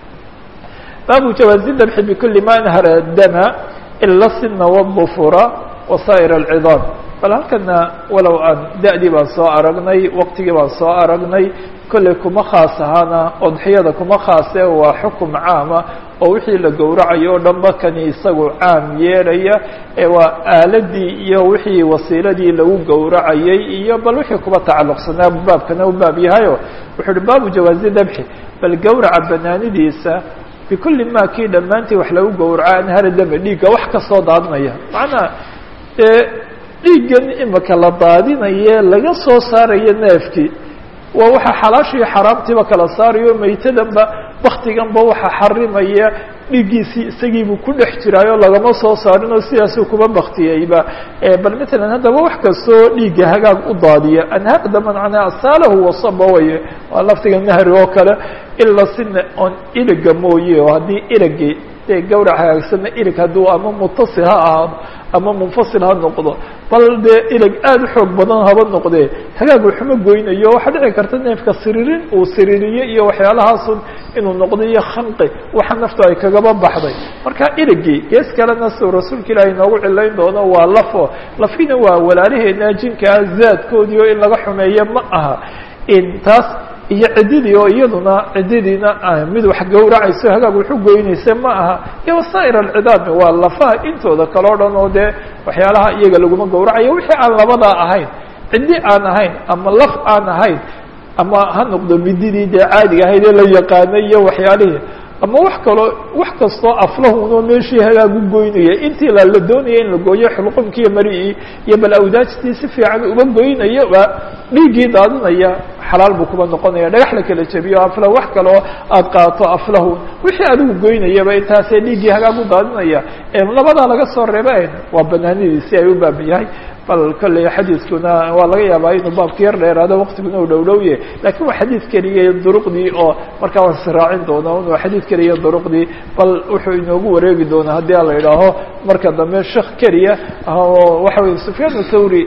baabu jawaazi dabxi bikuli ma anhara dama ila sina wadufura wasaa'ir alcidaam bal halkana walow aan da-dii baan soo aragnay waqtigii baan soo aragnay kolley kuma khaas ahaana odxiyada kuma khaase waa xukum caama oo wixii la gowracayo o dhanba kani isagu caam yeelaya ee waa aaladii iyo wixii wasiiladii lagu gowracayay iyo bal wixii kuba tacalluqsanaa baabkana u baab yahayo wuxuu uhi baabu jawaazi dabxi bal gowraca banaanidiisa bikulli ma kii dhammaantii wax lagu gowraco anhara dame dhiigga wax kasoo daadinaya macnaa dee dhiiggan imika la daadinaye laga soo saarayo neefkii waa waxa xalaashiiyo xaraamtiiba kala saarayo maytadanba waktiganba waxa xarimaya dhiiggiisii isagiibuu ku dhex jiraayo lagama soo saarin oo sidaasuu kuba baktiyeyba bal matalan haddaba wax kastoo dhiigga hagaag u daadiya anhaarda mancana asaalahu wasaba waye waa laftiga nahri oo kale ila sina on iliga mooye oo haddii iligi dee gawrac hagaagsanna ilig hadduu ama mutasil ha ahaado ama munfasil ha noqdo bal dee ilig aada u xoog badan haba noqdee hagaag waxuma goynayo waxaa dhici karta neefka siririn uu siririye iyo waxyaalahaasun inuu noqdo iyo khanqi waxa naftu ay kagaba baxday marka iligii gees kalena siuu rasuulka ilaahi inoogu cilayn doono waa lafo lafina waa walaalaheena jinkaa zaadkoodii oo in laga xumeeyo ma aha in taas iyo ciddidii oo iyaduna ciddidiina mid wax gowracayso hagaag waxu goynaysa ma aha iyo wasaa'ir alcidaami waa lafaha intooda kale o dhan oo dee waxyaalaha iyaga laguma gowracayo wixii aan labadaa ahayn ciddi aan ahayn ama laf aan ahayn ama ha noqdo mididii dee caadiga ahayd ee la yaqaanay iyo waxyaalihii ama wax kaloo wax kastoo aflahunoo meeshii hagaagu goynaya intii la la doonaya in la gooyo xulqumkiiyo mari'ii iyo bal awdaajtii si fiican uba goynayo ba dhiiggii daadinaya xalaal buu kuba noqonaya dhagax la kala jebiyo afla wax kaloo aad qaato aflahun wixii adigu goynayaba intaasee dhiiggii hagaagu daadinaya labadaa laga soo reebeen waa banaanidiisi ay u baab yahay bal kolley xadiiskuna waa laga yaabaa inuu baabka yar dheeraado waqtiguna u dhow dhowye lakin waa xadiid keliya duruqdii oo markaa waan siraacin doona waa xadiid keliya duruqdii bal wuxuu inoogu wareegi doonaa haddii a la idhaaho marka dambe shek keliya oo waxa weye sufyaan thawri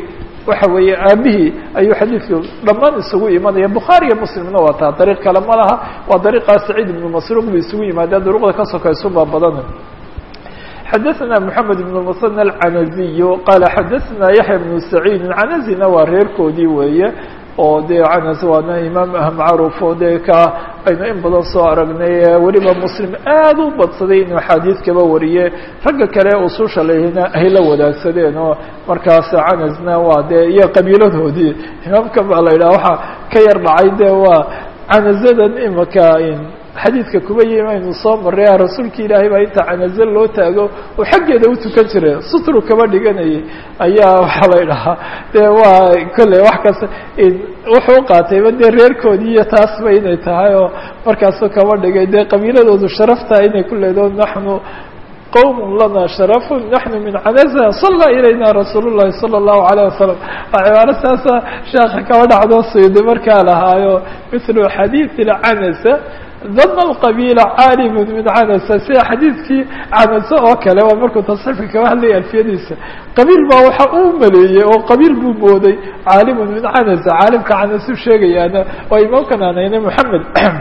waxa weeye aabihii ayuu xadiidku dhammaan isugu imanaya bukhaari iyo muslimna waa taa dariiq kale ma laha waa dariiqaa saciid ibnu masruuq bu isugu yimaadeen duruqda ka sokaysunbaa badan xadaثna mحamed بن mثنى الcanaزiy qaala xadaثna yaحya بن سacيidi canazina waa reerkoodii weeye oo dee canas waana imaam ah macruuf oo dee ka aynu in badan soo aragnay weliba muslim aad u badsaday inuu axaadiid kaba wariye ragga kale ususha lehina ay la wadaagsadeen oo markaas canasna waa dee iyo qabiiladoodii imaamka baa la yidhaha waxaa ka yar dhacay de waa canazadan imaka xadiidka kuba yimi aynu soo maray rasuulka ilaahay baa inta canaze loo taago oo xaggeeda utukan jira sutru kaba dhiganayay ayaa waxaa la idhahaa dee waa kolley wax kasta wuxuu qaatayba dee reerkoodii iyo taasba inay tahay oo markaasu kaba dhigay dee qabiiladoodu sharaftaa inay ku leedo naxnu qowm lana sharafu naxnu min canaza sala ilayna rasuul llahi sala allahu alayh wasalam waa cibaaro saasa sheekha kaba dhacdo suydi markaa lahaayo mithlu xadiid ilcanasa dama alqabiila caalimu min canasa sida xadiidkii canase oo kale waa markuu tasxiifka kaba hadlaya alfiyadiisa qabiil baa waxa uu maleeyey oo qabiil buu mooday caalimun min canasa caalimka canasu sheegayaana waa imaamkan aanayna moxamed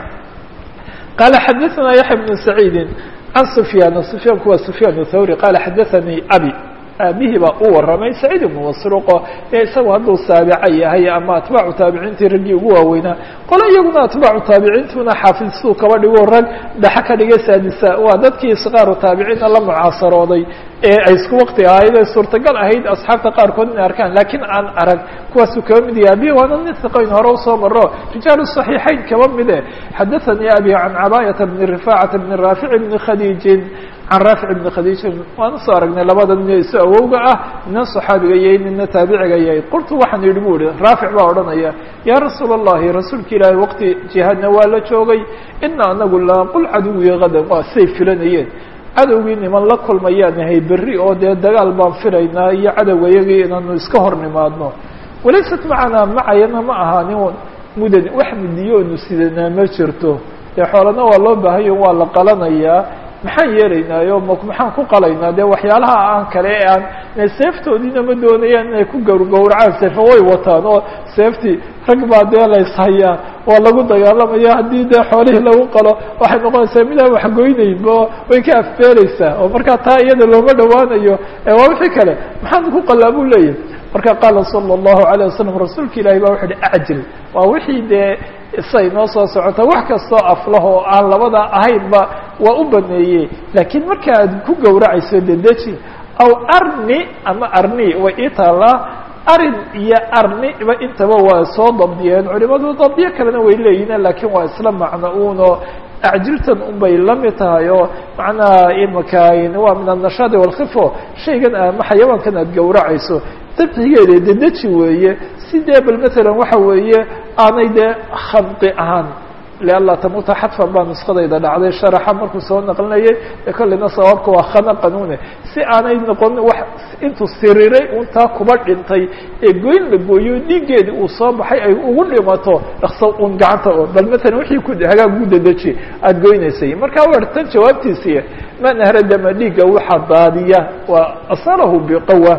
qaala xadaثana yaxya bnu saciidi can sufyaan sufyaanku waa sufyaan thawri qaala xadaثanii abi aabihii baa u waramay saciid ibnu masruuqo ee isagu hadduu saabica yahay ama atbaacu taabiciintii raggii ugu waaweynaa qole iyaguna atbaacu taabiciintuna xaafid siduu kaba dhigo rag dhaxa ka dhigay saadisa waa dadkii isqaaru taabiciinna la mucaasarooday ee ay isku wakti ahayd ee suurtagal ahayd asxaabta qaarkood inay arkaan laakiin aan arag kuwaasuu kaba mid yahay abihi waana nin hiqayn hore usoo maro rijaalu صaxiixayn kaba mide xadaثanii abi can cabaayata bni rifaacata bni raafic bni khadiijin can raafic bni khadiijin waan usoo aragnay labada nin isu awowga ah nina صaxaabiga yahay nina taabiciga yahay qultu waxaan yidhi bu ihi raafic baa odhanaya yaa rasuul الlahi rasuulka ilaahi waqti jihaadna waa la joogay ina anagu laaqul caduwi gadan waa say filanayeen cadowgii niman la kulmayaan nahay berri oo dee dagaal baan filaynaa iyo cadowgayagii inaanu iska hor nimaadno walaysat macanaa macayana ma ahaanin mudan wax mudiyo onu sidanaa ma jirto dee xoolana waa loo baahayo waa la qalanayaa maxaan yeelaynaayo m maxaan ku qalaynaa dee waxyaalaha aan kale ee aan seeftoodiina ma doonayaan inay ku gawrgawracaan seefa way wataan oo seeftii rag baa dee layshayaa waa lagu dagaalamaya haddii dee xoolihii lagu qalo waxay noqonaysaa midaan waxgoynaynba way ka afbeereysaa oo markaa taa iyada looma dhawaanayo waa wixii kale maxaan ku qalaa buu leeyahay marka qaala sala allahu alayh wasalam rasuulka ilahi baa wuxu uhi acjil waa wixii dee say noo soo socota wax kastoo aflah oo aan labada ahaynba waa u baneeyey laakiin marka aad ku gawracayso dedeji aw arni ama arni way ii taallaa arin iyo arniba intaba waa soo dabdiyeen culimadu dabdiyo kalena way leeyihin laakiin waa isla macno uno acjiltan unbay la mid tahay oo macnaha imaka waa min annashaadi walkhifo shaygan ama xayawaankan aad gawracayso dabcigeeda dedeji weeye sidee bal matalan waxa weeye aanay dee khabqi ahaan lianla tamuuta xadfan baa nuskadayda dhacday sharaxa markuu soo naqlinayay ee kolleyna sababka waa khana qanuune si aanay noqon wax intuu siriray untaa kuba dhintay ee goyn la gooyo dhiiggeedi uu soo baxay ay ugu dhimato dhakso un gacanta oo bal matalan wixii ku hagaag gu dedeji aada goynaysay marka war tan jawaabtiisiiy man ahradama dhiigga waxaa daadiya waa asalahu biqawa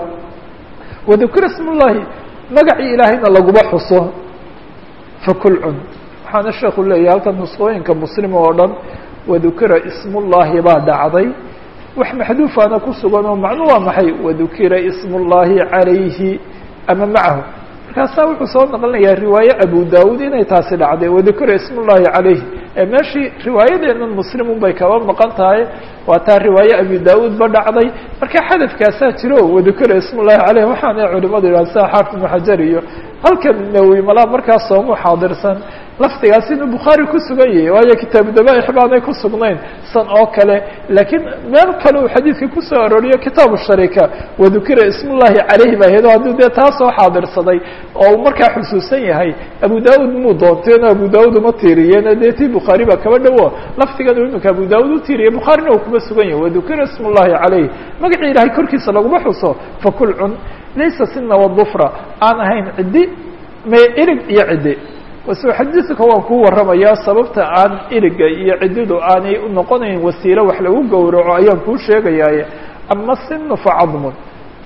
wadukira ism ullahi magacii ilaahayna laguma xuso fakul cun waxaana sheeku leeyahay halkan nusqooyinka muslim oo dhan wadukira ismullahi baa dhacday wax maxduufaana ku sugan oo macnu waa maxay wadukira ismullahi calayhi ama macahu markaasaa wuxuu soo naqlinayaa riwaaye abu dawud inay taasi dhacday wadukira ismullahi calayhi ee meeshii riwaayadeennan muslimun bay kaba maqan tahay waa taa riwaaye abu dawud ba dhacday marka xadafkaasaa jiro wadukira ismullahi caleyh waxaana culimadu yidhaha sida xaafid ibnu xajar iyo halkan nawowi malaa markaas soomu xaadirsan laftigaas inuu bukhaari ku sugan yahay waayo kitaabu dabaaix baanay ku sugnayn san oo kale laakiin meel kale uu xadiidka kusoo arooriyo kitaabu sharika wadukira ismullahi caleyhi baa ahayd o hadduu dee taa soo xaadirsaday oo uu markaa xusuusan yahay abu daud muu doonteen oo abu daud uma tiiriyeen dee tii bukhaari baa kaba dhowo laftigan uu iminka abu daud u tiiriyay bukhaarina uu kuma sugan yahay wadukira ismullahi caleyh magacii ilahay korkiisa laguma xuso fakul cun laysa sina wadufra aan ahayn ciddi me irig iyo ciddi wase xadiidka waan kuu warramayaa sababta aan iriga iyo ciddidu aanay unoqonayn wasiilo wax lagu gowraco ayaan kuu sheegayaaye ama sinu fa cadmun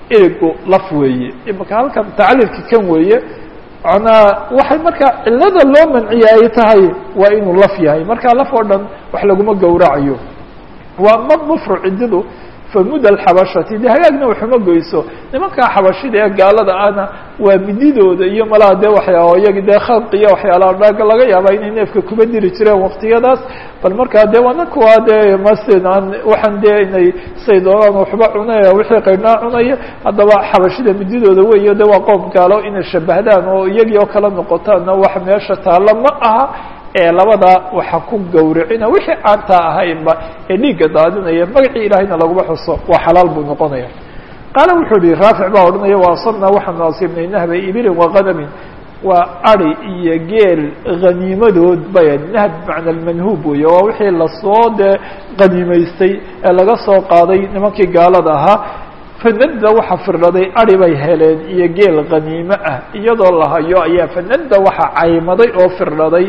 erigu laf weeye imaka halkan tacliilka kan weeye manaa waxay markaa cilada loo manciya ay tahay waa inuu laf yahay markaa laf oo dhan wax laguma gowracayo waa ma mufru cididu famud alxabashati de hagaagna waxuma goyso nimankaa xabashida ee gaalada ahna waa mididooda iyo malaha dee waxyaa iyagi dee khalqi iyo waxyaalaha dhaaga laga yaaba inay neefka kuba diri jireen waktiyadaas bal markaa dee waana kuwa dee masen aan waxaan dee inay say doonaan waxba cunaya wixii qaydhnaa cunaya haddaba xabashida mididooda weyo de waa qoom gaalo inay shabahdaan oo iyagii oo kala noqotaanna wax meesha taalla ma aha ee labada waxa ku gawracina wixii aantaa ahaynba ee dhiigga daadinaya magacii ilaahayna laguma xuso waa xalaal buu noqonaya qaala wuxuu yihi raafic baa odhanaya wa asabnaa waxaanu asiibnay nahba ibilin wa qadamin waa ari iyo geel haniimadood bay nahb bimacna almanhuub weeye waa wixii lasoo dee qaniimaystay ee laga soo qaaday nimankii gaalada ahaa fanadda waxa firdhaday ari bay heleen iyo geel khaniimo ah iyadoo la hayo ayaa fanadda waxa caymaday oo firdhaday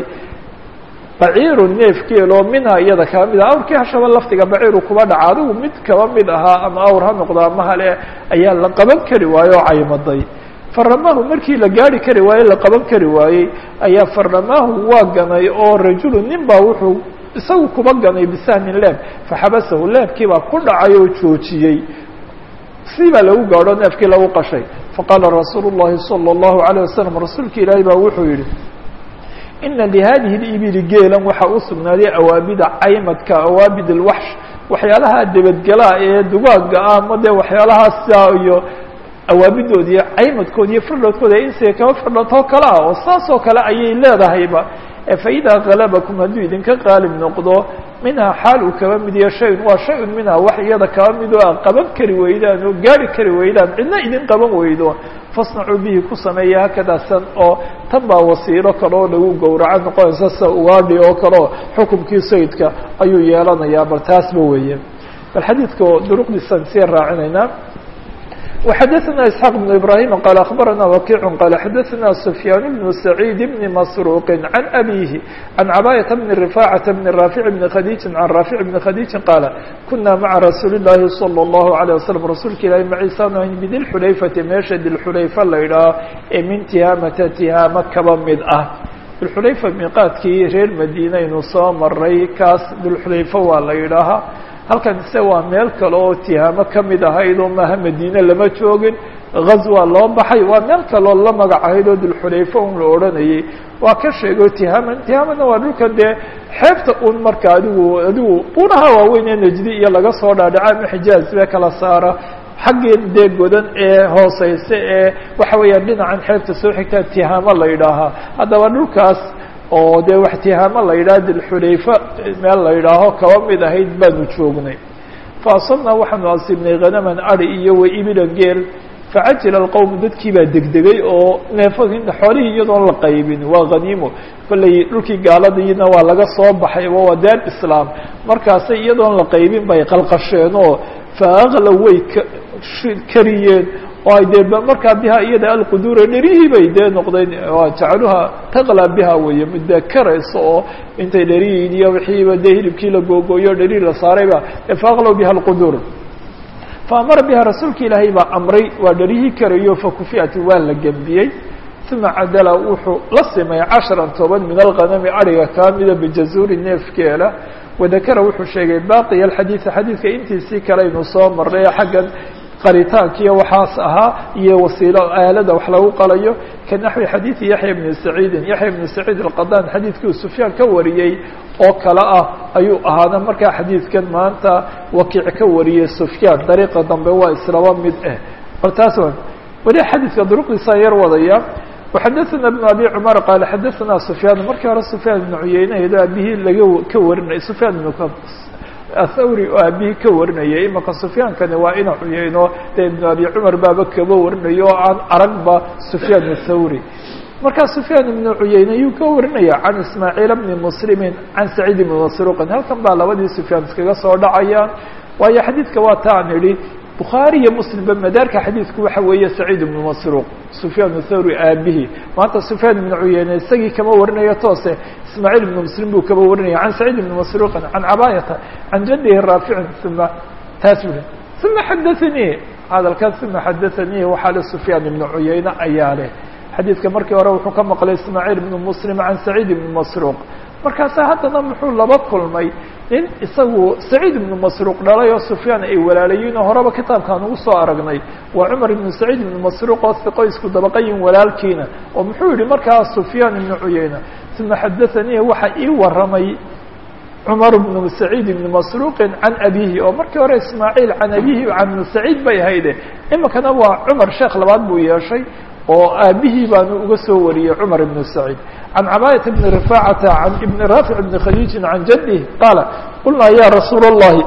baciiru neef geeloo minha iyada kaba mid ah awrkii hashaba laftiga baciiru kuba dhaca adigu mid kaba mid ahaa ama awr ha noqdo ama hale ayaa la qaban kari waaye oo caymaday faramaahu markii la gaari kari waaye la qaban kari waayey ayaa faramaahu waa ganay oo rajulu nin baa wuxuu isagu kuba ganay bisahmin leeb faxabasahu leebkii baa ku dhacay oo joojiyey si baa lagu gaadho neefkii lagu qashay faqaala rasuulu الlahi salى الlahu عalيه wasalam rasuulka ilaahi baa wuxuu yihi ina lihadihi اibili geelan waxaa u sugnaaday awaabida caymadka awaabid اlwaxsh waxyaalaha debadgelaa ee dugaaga ah ama dee waxyaalahaasa iyo awaabidood iyo caymadkood iyo firdhoodkooda insiga kaba firdhootoo kale ah oo saas oo kale ayay leedahayba faidaa galabakum hadduu idinka qaalib noqdo minhaa xaal uu kaba mid iyo shayun waa shay-un minhaa wax iyada kaba mid oo a qaban kari weydaan oo gaari kari weydaan cidna idin qaban weydo fasnacuu bihi ku sameeya hakadaa san oo tan baa wasiilo kale oo lagu gowraco noqonaysa sida ugaadhi oo kale oo xukumkii sayidka ayuu yeelanayaa bal taasba weeye bal xadiidka duruqdiisaan sii raacinaynaa وxdثna اسحاq بن إبراهيم qال أخبرnا وkيع qال xdثna سفyان بن سعيد بن مسروق عن أbيه عن cباية بن رفاعة بن رافع بن khديج عن رافع بن khديج qاaل كuنa mعa رasuuل اللahi صلى الله عليه وسلم rasuulka ilahi mciisaan bdilxulayfةi meesha dilxulayfa la idhaaho ee min tihaamata tihaamo kaba mid ah dilxulayfa miiqaadkii reer madiinaynu soo maray kaas dilxulayfa waa la idhaahaa halkan ise waa meel kale oo tihaamo ka mid ahayd oo maaha madiine lama joogin ghazwa loo baxay waa meel kaleoo la magac ahayd oo dulxulayfa un la odhanayay waa ka sheego tihaama tihaamana waa dhulkan dee xeebta un marka adigu adigu unaha waaweyn ee najdi iyo laga soo dhaadhaca ama xijaaz bee kala saara xaggii dee godan ee hooseyse ee waxa weeyaan dhinacan xeebta soo xigtaa tihaamo la yidhaahaa haddaba dhulkaas oo dee wax tihaamo la yidhaha dilxulayfa meel la yidhaaho kaba mid ahayd baanu joognay fa asabnaa waxaanu asiibnay khanaman ari iyo wa ibilan geel facajila alqowm dadkii baa degdegay oo neefadii xoolihii iyadoon la qaybin waa khaniimo kollay dhulkii gaaladiina waa laga soo baxay waa daar islaam markaasay iyadoon la qaybin bay qalqasheen oo fa aqla way kariyeen oo ay dee markaa biha iyada alquduura dherihii bay dee noqdeen jacaluha taqla biha weeye midda karaysa oo intay dherihii iyo wixiiba dee hilibkii la googooyo dherihii la saarayba faaqlow biha alquduur faamara biha rasuulka ilaahay baa amray waa dherihii karayo fakufiati waa la gembiyey uma cadala wuxuu la simay casharan toban min alghanami ariga kaa mida bijazuuri neefkeela wadakara wuxuu sheegay baaqiya alxadiida xadiidka intiisii kale aynu soo marnay xaggan qaritaankiiyo waxaas ahaa iyo wasiilo aalada wax lagu qalayo ka naxwi xadiidi yaxya bni saciidin yaxya bni saciid alqadaan xadiidkii sufyaan ka wariyey oo kale ah ayuu ahaana markaa xadiidkan maanta wakiic ka wariyey sufyaan dariiqa dambe waa islaba mid ah bal taas weli xadiidka duruqdiisaan yar wadaya وxadثna بن abي cmar qال xadثna سfyaan markii hore سfyaan بن cuyeynedo aabihii laga ka warinay سfyaan بن athawri oo aabihii ka warinayay imaka سfyaankani waa ina cuyeyno dee iبن abi cmar baaba kaba warinayo oo aan aragba سfyaan الthawri markaa سfyaan iبن cuyeyne yuu ka warinaya can ismaaعiil بni mslimi can سacيid بn masruqin halkan baa labadii سfyaan iskaga soo dhacayaan waayo xadiidka waa ta an idhi bukhaari iyo muslimba madaarka xadiidku waxa weeye saciid ibnu masruuq sufyaan thawri aabihii maanta sufyaan ibnu cuyeyne isagii kama warinayo toose ismaaciil ibnu muslim buu kaba warinaya can saciid ibni masruuqin can cabaayata can jadihi raaficin uma taas ui uma xadaanii hadalkan uma xadaثanii waxaa le sufyaan ibnu cuyayne ayaa leh xadiidka markii hore wuxuu ka maqlay ismaaciil ibnu muslim can saciid ibni masruuq markaasa haddana muxuu laba kulmay nin isagu saciid ibnu masruuq dhalay oo sufyaan ay walaalayiin oo horeba kitaabkaan ugu soo aragnay waa cumar ibnu saciid ibnu masruuq oo hiqo isku dabaqayin walaalkiina oo muxuu yihi markaa sufyaan ibnu cuyayna uma xadaثanii waxa ii waramay cumar bnu saciid ibni masruuqin can abihi oo markii hore ismaaciil can abihi can ibnu saciid bay hayde iminkana waa cumar sheekh labaad buu yeeshay oo aabihii baanu uga soo wariyey cumar ibn saciid can cabaayata bni rifacata can ibni raafic bni khadiijin can jadih qaala qulnaa ya rasuula اllahi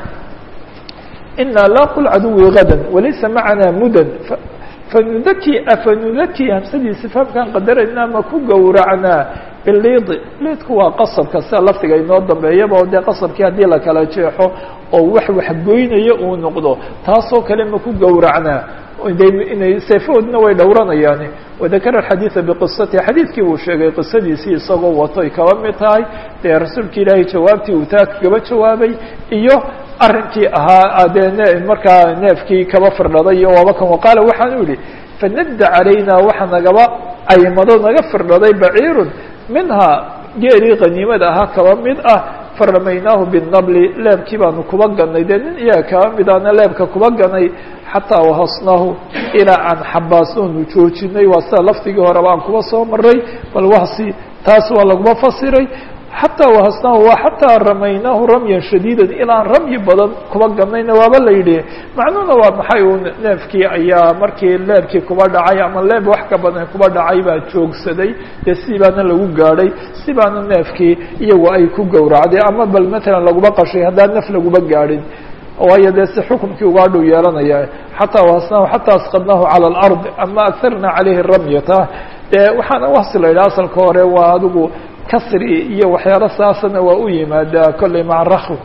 ina laa qul caduwi gada walaysa macana mudan fanudaki afanudaki hamsadiisi fahamkaan qadarayna ma ku gowracnaa biliidi liidku waa qasabka sida laftiga inoo dambeeyaba oo dee qasabkii haddii la kala jeexo oo wax waxgoynayo uu noqdo taasoo kale ma ku gowracnaa inay seefahoodna way dhowranayaani wadakara xadiida biqisatihi xadiidkii uu sheegay qisadiisii isagoo wato ay kaba mid tahay dee rasuulka ilaahay jawaabtii uu taa kaba jawaabay iyo arrinkii ahaa dee n markaa neefkii kaba firdhaday iyo waaba kan waqaala waxaan u yihi fanadda calayna waxa nagaba aymado naga firdhaday baciirun minhaa geelii qaniimada ahaa kaba mid ah faramaynaahu binabli leebkii baanu kuba ganay dee nin iyaga kaba midaana leebka kuba ganay xataa wahasnaahu ilaa aan xabaasnoonu joojinay waa sida lafdigii horeba aan kuba soo maray bal wahsi taas waa laguma fasiray xataa wahasnaahu waa xataa ramaynaahu ramyan shadiidan ilaan ramyi badan kuba ganayna waaba la yidhi macnuhuna waa maxay uu neefkii ayaa markii leebkii kuba dhacay ama leeb wax ka badan kuba dhacay baa joogsaday dee si baana lagu gaadhay si baana neefkii iyagu ay ku gowracday ama bal matalan laguma qashay haddaan naf laguma gaadhin waayo dee si xukumkii ugaa dhow yeelanaya xataa wahasnaahu xataa asqadnaahu cala alard ama aharna calayhi ramyata dee waxaana wahsi la yidhaha asalka hore waa adigu kasri iyo waxyaalo saasana waa u yimaadaa kolley maca rakw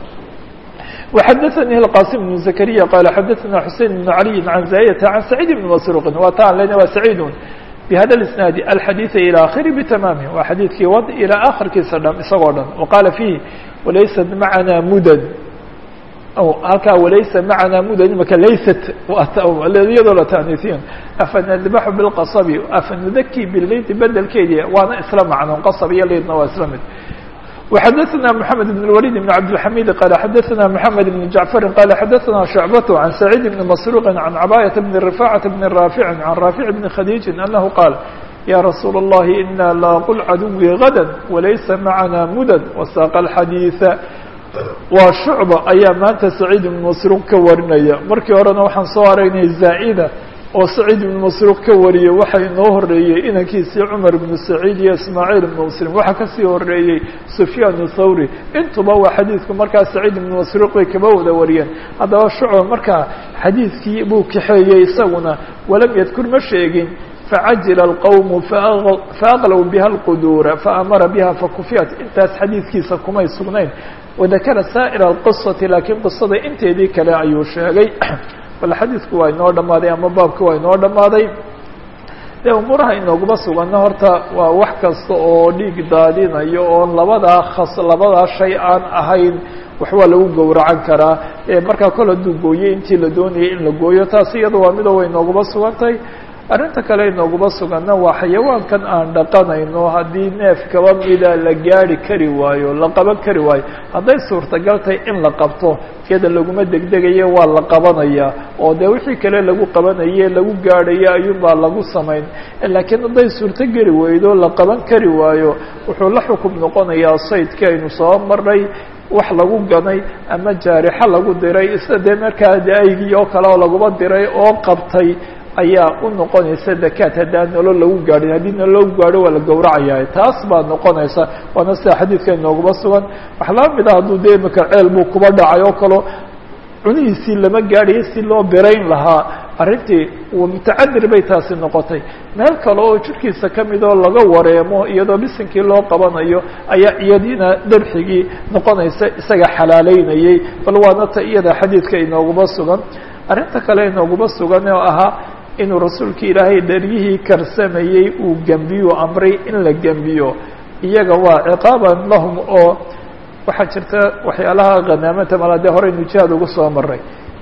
وxadaثnي الqاsim بن زكريا qال xadaثna xusein بن عalي عan زاyة عan سacيid بن masروqi waa ta an lena waa سacيid بhada الاسناad الxadيiث ilى akhiri bتmamه waa xadiidkii wad ilى akhirkiisa dham isagoo dhan وqaala فيhi walaysat macna mudad halkaa walaysa macnaa mudad imaka laysat iyadoo la taaniisin afanadbaxu bilqasabi afanudaki biliidi bedelkeedii waana isla macno qasab iyo liidna waa isla mid وxadaثna mحamed بن الوليد بن cabdالحamid qال xadaثna mحamed بن جaعفr qال xadaثna شhuعبة عan سacيid بن masروq عan cabاية بن رفاcة بن rاaفع عan rاaفع بن khadيiجi أنه qاal ya rasuul الlahi إna laqul cadوي غadا walaysa macna mudad وsاq الxadيiثa waa shucba ayaa maanta saciid ibnu masruuq ka warinaya markii horena waxaan soo aragnay zaa'ida oo saciid ibnu masruuq ka wariyey waxa inoo horeeyey inankiisii cumar ibnu saciid iyo ismaaciil ibnu muslim waxaa kasii horeeyey sufyaan thawri intuba waa xadiidku markaa saciid ibnu masruuq bay kaba wada wariyeen haddaba shucba markaa xadiidkii buu kaxeeyey isaguna walam yadkur ma sheegin facajila alqowmu faaqlow biha alquduura faamara biha fakufiyat intaas xadiidkiisa kumay sugnayn wadakara saa'ir alqisati laakiin qisada inteedii kale ayuu sheegay bal xadiidku waa inoo dhammaaday ama baabki waa inoo dhammaaday dee umuuraha inooguma suganna horta waa wax kasta oo dhiig daadinayo oon labadaa khas labadaa shay aan ahayn wax waa lagu gowracan karaa markaa kol hadduu gooyey intii la doonayay in la gooyo taas iyada waa midoo way inooguma sugantahay arrinta kale inooguma suganna waa xayawaankan aan dhaqanayno haddii neef kaba mida la gaari kari waayo la qaban kari waayo hadday suurtagal tahay in la qabto iyada laguma degdegaye waa la qabanayaa oo dee wixii kale lagu qabanaye lagu gaadhayo ayuunbaa lagu samayn laakiin hadday suurto geli weydo la qaban kari waayo wuxuu la xukum noqonayaa saydkii aynu soo marnay wax lagu ganay ama jaarixo lagu diray isla dee markaa aygii oo kale oo laguma diray oo qabtay ayaa u noqonaysa dakaat haddaan nolol lagu gaadhin haddii nolol lagu gaadho waa la gowracaya taas baa noqonaysa waana sida xadiidka inooguma sugan wax laba mid a hadduu dee imika ceel buu kuba dhacay oo kaleo cunihiisii lama gaadhayo si loo birayn lahaa arrintii mutacadir bay taasi noqotay meel kale oo jirkiisa ka mid oo laga wareemo iyadoo bisinkii loo qabanayo ayaa iyadiina dabxigii noqonaysa isaga xalaaleynayay bal waana ta iyada xadiidka inooguma sugan arrinta kale inooguma sugan oo ahaa inuu rasuulka ilaahay dharyihii karsamayey uu gembiyo amray in la gembiyo iyaga waa ciqaaban lahum oo waxaa jirta waxyaalaha khanaamanta mala dee horeynu jihaad ugu soo maray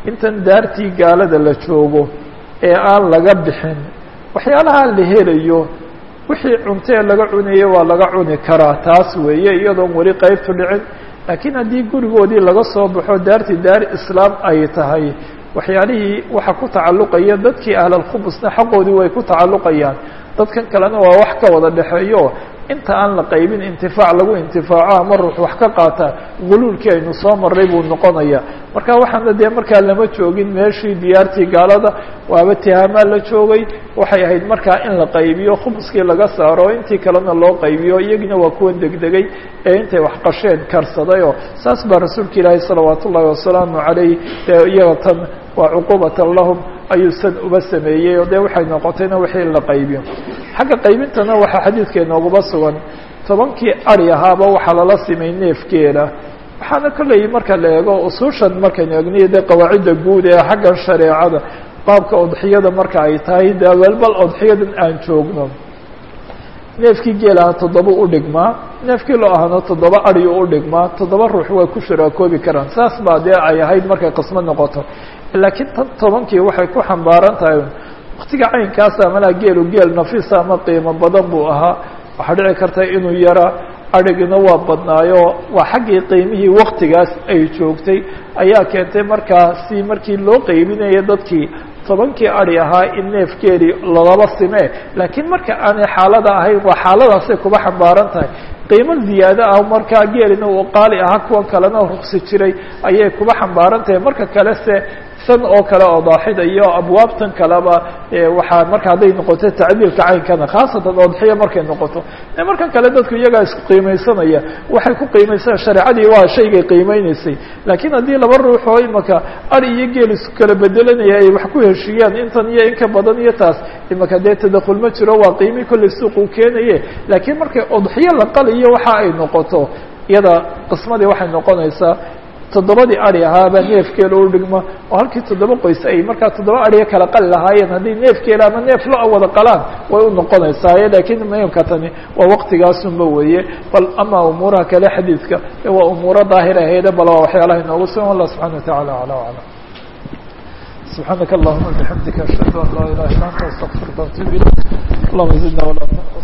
intan daartii gaalada la joogo ee aan laga bixin waxyaalaha la helayo wixii cuntee laga cunayo waa laga cuni karaa taas weeye iyadoon weli qeybtu dhicin laakiin haddii gurigoodii laga soo baxo daartii daar islaam ay tahay waxyaalihii waxa ku tacalluqaya dadkii ahlalkhubusna xaqoodii way ku tacalluqayaan dadkan kalena waa wax ka wada dhexeeyo inta aan la qaybin intifaac lagu intifaaco ama ruux wax ka qaata guluulkii aynu soo marray buu noqonaya marka waxaana dee markaa lama joogin meeshii diyaartii gaalada waaba tihaamaa la joogay waxay ahayd markaa in la qaybiyo khumuskii laga saaro intii kalena loo qaybiyo iyagina waa kuwan degdegay ee intay wax qasheen karsadayoo saas baa rasuulka ilaahi salawaat ullahi wasalaamu calayh dee iyaga tan waa cuqubatan lahum ayuu san uba sameeyey oo dee waxay noqotayna wixii in la qaybiyo xagga qaybintana waxaa xadiidka inooguba sugan tobankii ari ahaaba waxaa lala simay neefkeeda waxaana kolley marka la eego usuushan markaynu egniyo dee qawaacidda guud ee xaggan shareecada baabka odxiyada marka ay tahay dee welbal odxiyadan aan joogno neefkii geelaha toddoba u dhigmaa neefkii loo ahana toddoba ariyu u dhigmaa toddoba ruux way ku shuraakoobi karaan saas baa dee ay ahayd markay qismo noqoto laakiin tan tobankii waxay ku xambaaran tahay waktiga caynkaasa malaa geelu geel nafiisa ama qiimo badan buu ahaa waxaa dhici karta inuu yara adhigina waa badnaayo waa xaggii qiimihii waktigaas ay joogtay ayaa keentay markaa si markii loo qeybinaya dadkii tobankii ari ahaa in neef geeli lalaba simee laakiin marka aanay xaalada ahayn waa xaaladaasay kuba xambaaran tahay qiimo ziyaado ah markaa geelina uu qaali ahaa kuwan kalena ruqsi jiray ayay kuba xambaaran tahay marka kale se san oo kale oo daaxida iyo abwaabtan kaleba waxaa marka hadday noqoto tacdiilka caynkana khaasatan odxiya markay noqoto markan kale dadku iyagaa isku qiimeysanaya waxay ku qiimeysanaya shareecadii waa shaygay qiimeyneysay laakiin haddii laba ruux oo imaka ari iyo geel isku kala bedelanaya ay wax ku heshiiyaan intan iyo in ka badan iyo taas imaka dee tadakhul ma jiro waa qiimii kolley suuq uu keenaye laakiin markay odxiyo la qaliyo waxa ay noqoto iyada qismadii waxay noqonaysaa toddobadii ari ahaabaa neefkeela u dhigma oo halkii toddoba qoys ay markaa toddoba ariga kala qali lahaayeen haddii neefkeela ama neef lo wada qalaan way u noqonaysaa laakiin muhimka tani waa waktigaasunba weeye bal ama umuuraha kale xadiidka waa umuuro daahir aheede bal waa waxyaalaha inoogu sugan allah subxana watacala ala aclam subxaanaka allahuma bixamdika ashhadu an laa ilaha illa anta astaqfirka atub ilayk allahuma zidna wala